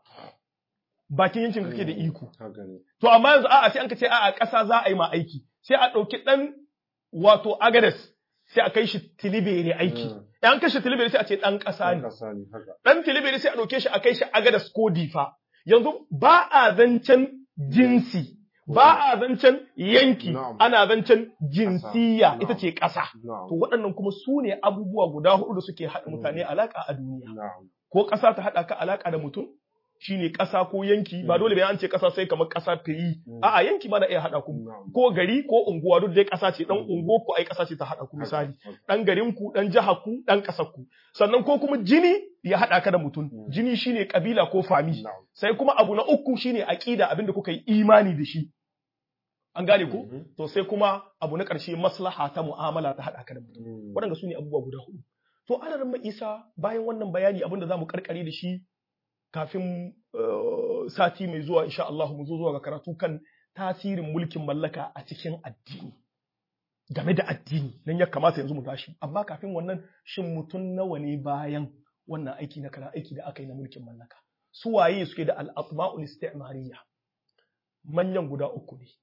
bakin yankin kake da iko. Haka ne. To amma yanzu a'a sai an ka ce a'a ƙasa za a yi ma aiki. Sai a ɗauki ɗan wato agades sai a kai shi tilibere aiki. Mm. In an kai shi tilibere sai a ce ɗan ƙasa ne. Kasa ne haka. ɗan tilibiri sai a ɗauke shi a kai shi agadas ko difa. Yanzu ba a zancen jinsi, ba a zancen yanki, Na'am. ana zancen jinsiya Na'am. ita ce ƙasa. Na'am. To waɗannan kuma su ne abubuwa guda huɗu da suke haɗa mutane alaƙa a duniya. Na'am. Ko ƙasa ta haɗa ka alaƙa da mutum, shine ƙasa ko yanki, ba Mm. dole bayan an ce ƙasa sai kamar ƙasa firi. Mm. A'a yanki ma na iya haɗa ku. Na'am. Ko gari ko unguwa duk dai ƙasa ce, ɗan Mm. unguwa ko ai ƙasa ce ta haɗa ku misali. Haka. ɗan garinku, ɗan jihar ku, ɗan ƙasar ku. Sannan ko kuma jini ya haɗa ka da mutum. Mm. Jini shine kabila ko fami. Na'am. Sai kuma abu na uku shine aƙida abinda kuka yi imani da shi. An gane ko? Mhm. To sai kuma abu na ƙarshe maslaha ta mu'amala ta haɗa ka da mutum. Mm. Waɗanda su ne abubuwa guda hudu. To ana ran Isa bayan wannan bayani abin da za mu karkare da shi kafin eh, sati mai zuwa insha Allah mu zo zuwa ga karatu kan tasirin mulkin mallaka a cikin addini. game da addini nan ya kamata yanzu mu tashi amma kafin wannan shin mutum nawa ne bayan wannan aiki na kara aiki da aka yi na mulkin mallaka su waye suke da al-atma'ul istimariya manyan guda uku ne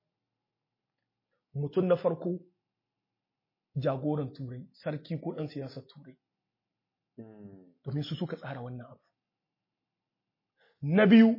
mutum na farko jagoran turai sarki ko ɗan siyasar turai Mm. domin su suka tsara wannan abu na biyu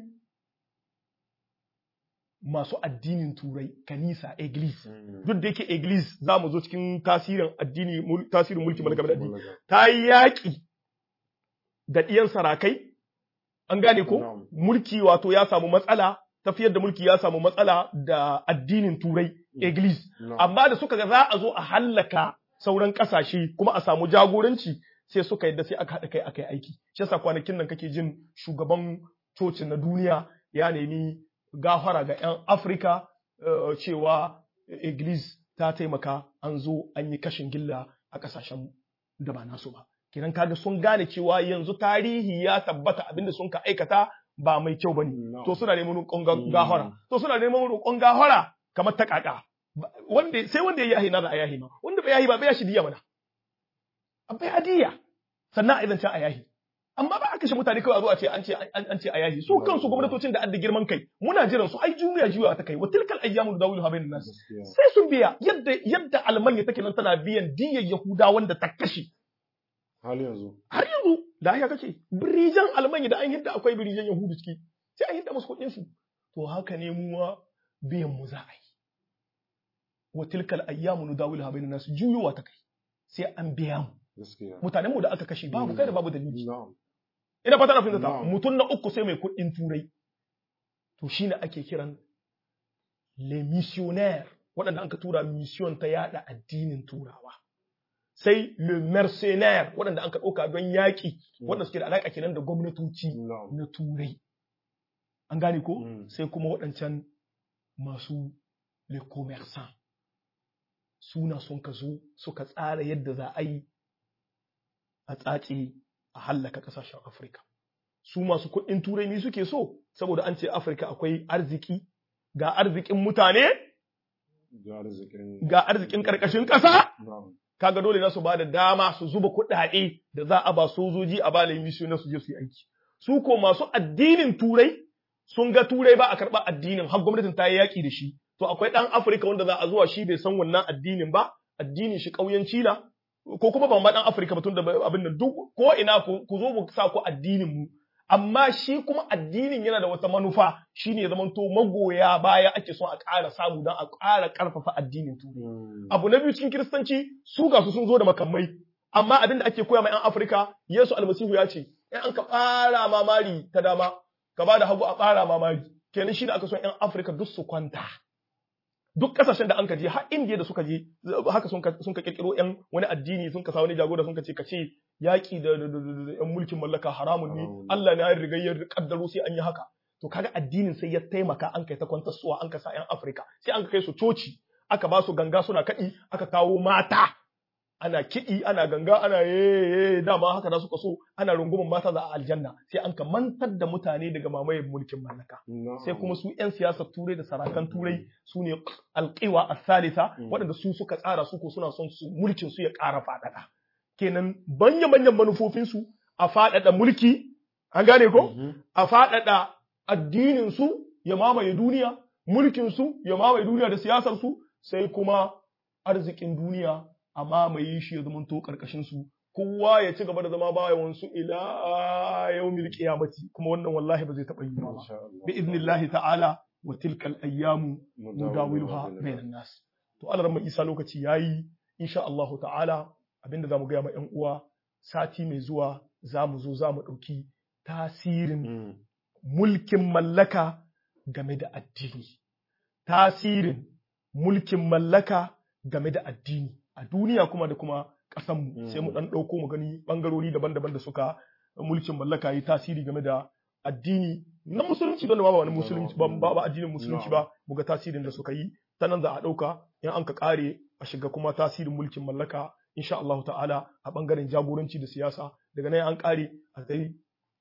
masu addinin turai kanisa eglis Mm. duk da yake Iglis za mu zo cikin tasirin addini mul- tasirin mulki mallaka da addini Mallaka. ta yi yaƙi da ɗiyan sarakai an gane ko Na'am. mulki wato ya samu matsala tafiyar da mulki ya samu matsala da addinin turai Iglis Na'am. amma da suka ga za a zo a hallaka sauran ƙasashe kuma a samu jagoranci sai suka yadda sai aka haɗa kai aka yi aiki shi yasa kwanakin nan kake jin shugaban cocin na duniya ya nemi gafara ga 'yan Afirka eh, cewa Iglis ta taimaka an zo an yi kashin gilla a ƙasashen da ba nasu ba. Kenan kaga sun gane cewa yanzu tarihi ya tabbata abinda sun ka aikata ba mai kyau bane. No. To suna neman roƙon ga- Mm. gahara. To suna neman roƙon gahara kamar ta kaka. Ba- Wanda sai wanda ya yahi na da a yahi ma. Wanda bai yahi ba bai ya shi diya mana. A bai adiya. Sannan a idan a yahi. amma ba a kashe mutane kawai a zo a ce an ce an an ce a yahi su kansu gwamnatocin da adda girman kai muna jiran su ai juya juya ta kai wa tilkal ayyamu dawilu bainan nas gaskiya sai sun biya yadda yadda almanya take nan tana biyan diyyar yahuda wanda ta kashe hali yanzu har yanzu da haka kake birijan almanya da an yadda akwai birijan yahudu ciki sai an yadda musu kuɗin su to haka ne mu ma biyan mu za a yi wa tilkal ayyamu nudawilu bainan nas juyowa ta kai sai an biya mu gaskiya mutanen mu da aka kashe babu kai da babu dalili na'am ina fata na fahimta Na'am. mutum na uku sai mai kuɗin turai to shine ake kiran le missionnaire waɗanda an ka tura mission ta yada addinin turawa sai le mercenaire waɗanda an ka ɗauka don yaƙi waɗanda suke da alaƙa kenan da gwamnatoci na'am na turai an gane ko Mm. sai kuma waɗancan masu le commerçant suna sun ka zo suka tsara yadda za a yi a tsace a hallaka ƙasashen afirka su masu kuɗin turai ne suke so saboda an ce afirka akwai arziki ga arzikin mutane ga arzikin ga arzikin ƙarƙashin ƙasa na'am kaga dole na su ba da dama su zuba kuɗaɗe da za a ba sojoji a ba mission na su je su yi aiki su ko masu addinin turai sun ga turai ba a karɓa addinin har gwamnatin ta yi yaƙi da shi to akwai ɗan afirka wanda za a zuwa shi bai san wannan addinin ba addinin shi ƙauyanci na ko kuma ban ba ɗan afirka ba tun da abin nan duk ko ina ku ku zo mu sa ku addinin mu amma shi kuma addinin yana da wata manufa shine ya zamanto magoya baya ake son a ƙara samu don a ƙara ƙarfafa addinin turai Mm. abu na biyu cikin kiristanci su ga su sun zo da makamai amma abin da ake koya ma 'yan afirka yesu almasihu ya ce in an ka ɓara mamari ta dama ka ba da hagu a ɓara mamari kenan shi da aka so 'yan afirka duk su kwanta duk kasashen da an ka je har indiya da suka je haka sun ka sun ka kirkiro 'yan wani addini sun ka sa wani jagora sun ka ce ka ce yaƙi da da- da- da- da 'yan mulkin mallaka haramun ne Haramun ne. Allah na riga ya kaddaro sai an yi haka to kaga addinin sai ya taimaka an kai ta kwantarsuwa an ka sa 'yan afirka sai an ka kai su coci aka ba su ganga suna kaɗi aka kawo mata ana kiɗi ana ganga ana ye dama haka da suka so ana rungumin mata za a aljanna sai an ka mantar da mutane daga mamayen mulkin mallaka Na'am. sai kuma su 'yan siyasar turai da sarakan turai su ne alƙiwa a salisa Mm. waɗanda su suka tsara su ko suna son su mulkin su ya ƙara faɗaɗa kenan banya manyan manufofinsu a faɗaɗa mulki an gane ko Mhm. a faɗaɗa addininsu ya mamaye duniya, mulkinsu ya mamaye duniya da siyasarsu, sai kuma arzikin duniya a mamaye shi ya zamanto ƙarƙashinsu. Kowa ya ci gaba da zama bayansu ila yau milki yamati, kuma wannan wallahi ba zai taɓa yi ba. Insha Allah. Bi iznillahi ta'ala wa tilkal ayyamu nudawiluha bainan bainan nas. To Allah ran Isa lokaci yayi insha Allahu ta'ala abinda zamu ga ma ƴan uwa sati mai zuwa zamu zo zamu ɗauki tasirin Mm. mulkin mallaka game da addini. Tasirin mulkin mallaka game da addini a duniya kuma da kuma ƙasanmu Mm. sai mu ɗan ɗauko mu gani ɓangarori daban-daban da suka mulkin mallaka yi tasiri game da addini na musulunci don ba wani musulunci ba ba ba addinin musulunci ba mu ga tasirin da suka yi ta nan za a ɗauka in an ka ƙare a shiga kuma tasirin mulkin mallaka insha Allah ta'ala a ɓangaren jagoranci da siyasa daga nan an ƙare a kai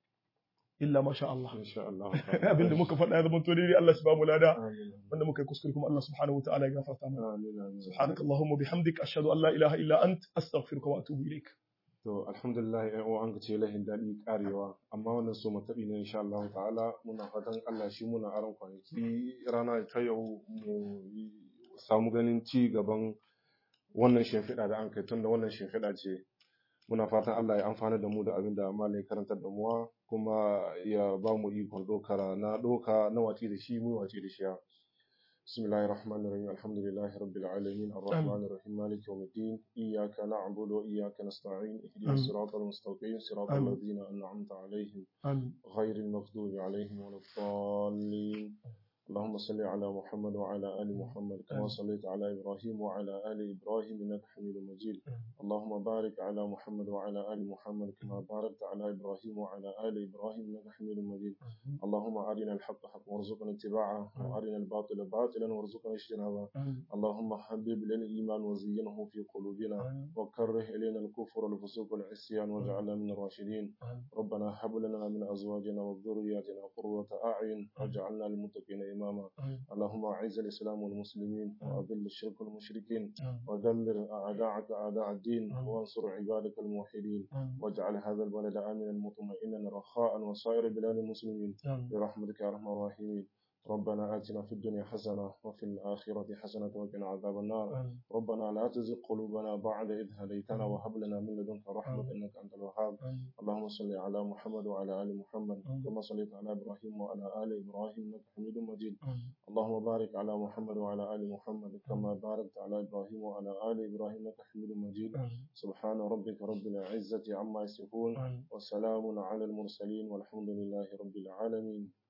illa masha Allah Insha Allah. abinda muka faɗa ya zama to daidai Allah shi ba mu lada Amin. wanda muka yi kuskure kuma Allah subhanahu wa ta'ala ya gafarta mana Amin. amin. subhanaka allahumma bihamdik ashhadu an la ilaha illa ant astaghfiruka wa atubu ilaik To alhamdulillah ƴan uwa an ce lahin daɗi karewa amma wannan so mataɓi ne insha Allah ta'ala muna fatan Allah shi muna aron kwanaki rana ta yau mu yi- samu ganin ci gaban wannan shimfiɗa da an kai tunda wannan shimfiɗa ce muna fatan Allah ya amfana da mu da abin da malai karantar da muwa kuma ya ba mu ikon ɗaukara na ɗauka na wace da shi mu wace da shi ya بسم الله الرحمن الرحيم الحمد لله رب العالمين الرحمن الرحيم مالك يوم الدين إياك نعبد وإياك نستعين اهدنا آمين. الصراط المستقيم صراط آمين. الذين أنعمت عليهم amin غير المغضوب عليهم ولا الضالين اللهم صل على محمد وعلى آل محمد كما صليت على إبراهيم وعلى آل إبراهيم إنك حميد مجيد اللهم بارك على محمد وعلى آل محمد كما باركت على إبراهيم وعلى آل إبراهيم إنك حميد مجيد اللهم أرنا الحق حقا وارزقنا اتباعه وأرنا الباطل باطلا وارزقنا اجتنابه اللهم حبب لنا الإيمان وزينه في قلوبنا وكره إلينا الكفر والفسوق والعصيان واجعلنا من الراشدين ربنا هب لنا من أزواجنا وذرياتنا قرة أعين واجعلنا للمتقين إماما اللهم أعز الإسلام والمسلمين وأذل الشرك والمشركين ودمر أعداءك أعداء الدين وانصر عبادك الموحدين واجعل هذا البلد آمنا مطمئنا رخاء وسائر بلاد المسلمين برحمتك يا أرحم الراحمين ربنا آتنا في الدنيا حسنة وفي الآخرة حسنة وقنا عذاب النار ربنا لا تزغ قلوبنا بعد إذ هديتنا وهب لنا من لدنك رحمة إنك أنت الوهاب اللهم صل على محمد وعلى آل محمد كما صليت على إبراهيم وعلى آل إبراهيم إنك حميد مجيد اللهم بارك على محمد وعلى آل محمد كما باركت على إبراهيم وعلى آل إبراهيم إنك حميد مجيد سبحان ربك رب العزة عما يصفون وسلام على المرسلين والحمد لله رب العالمين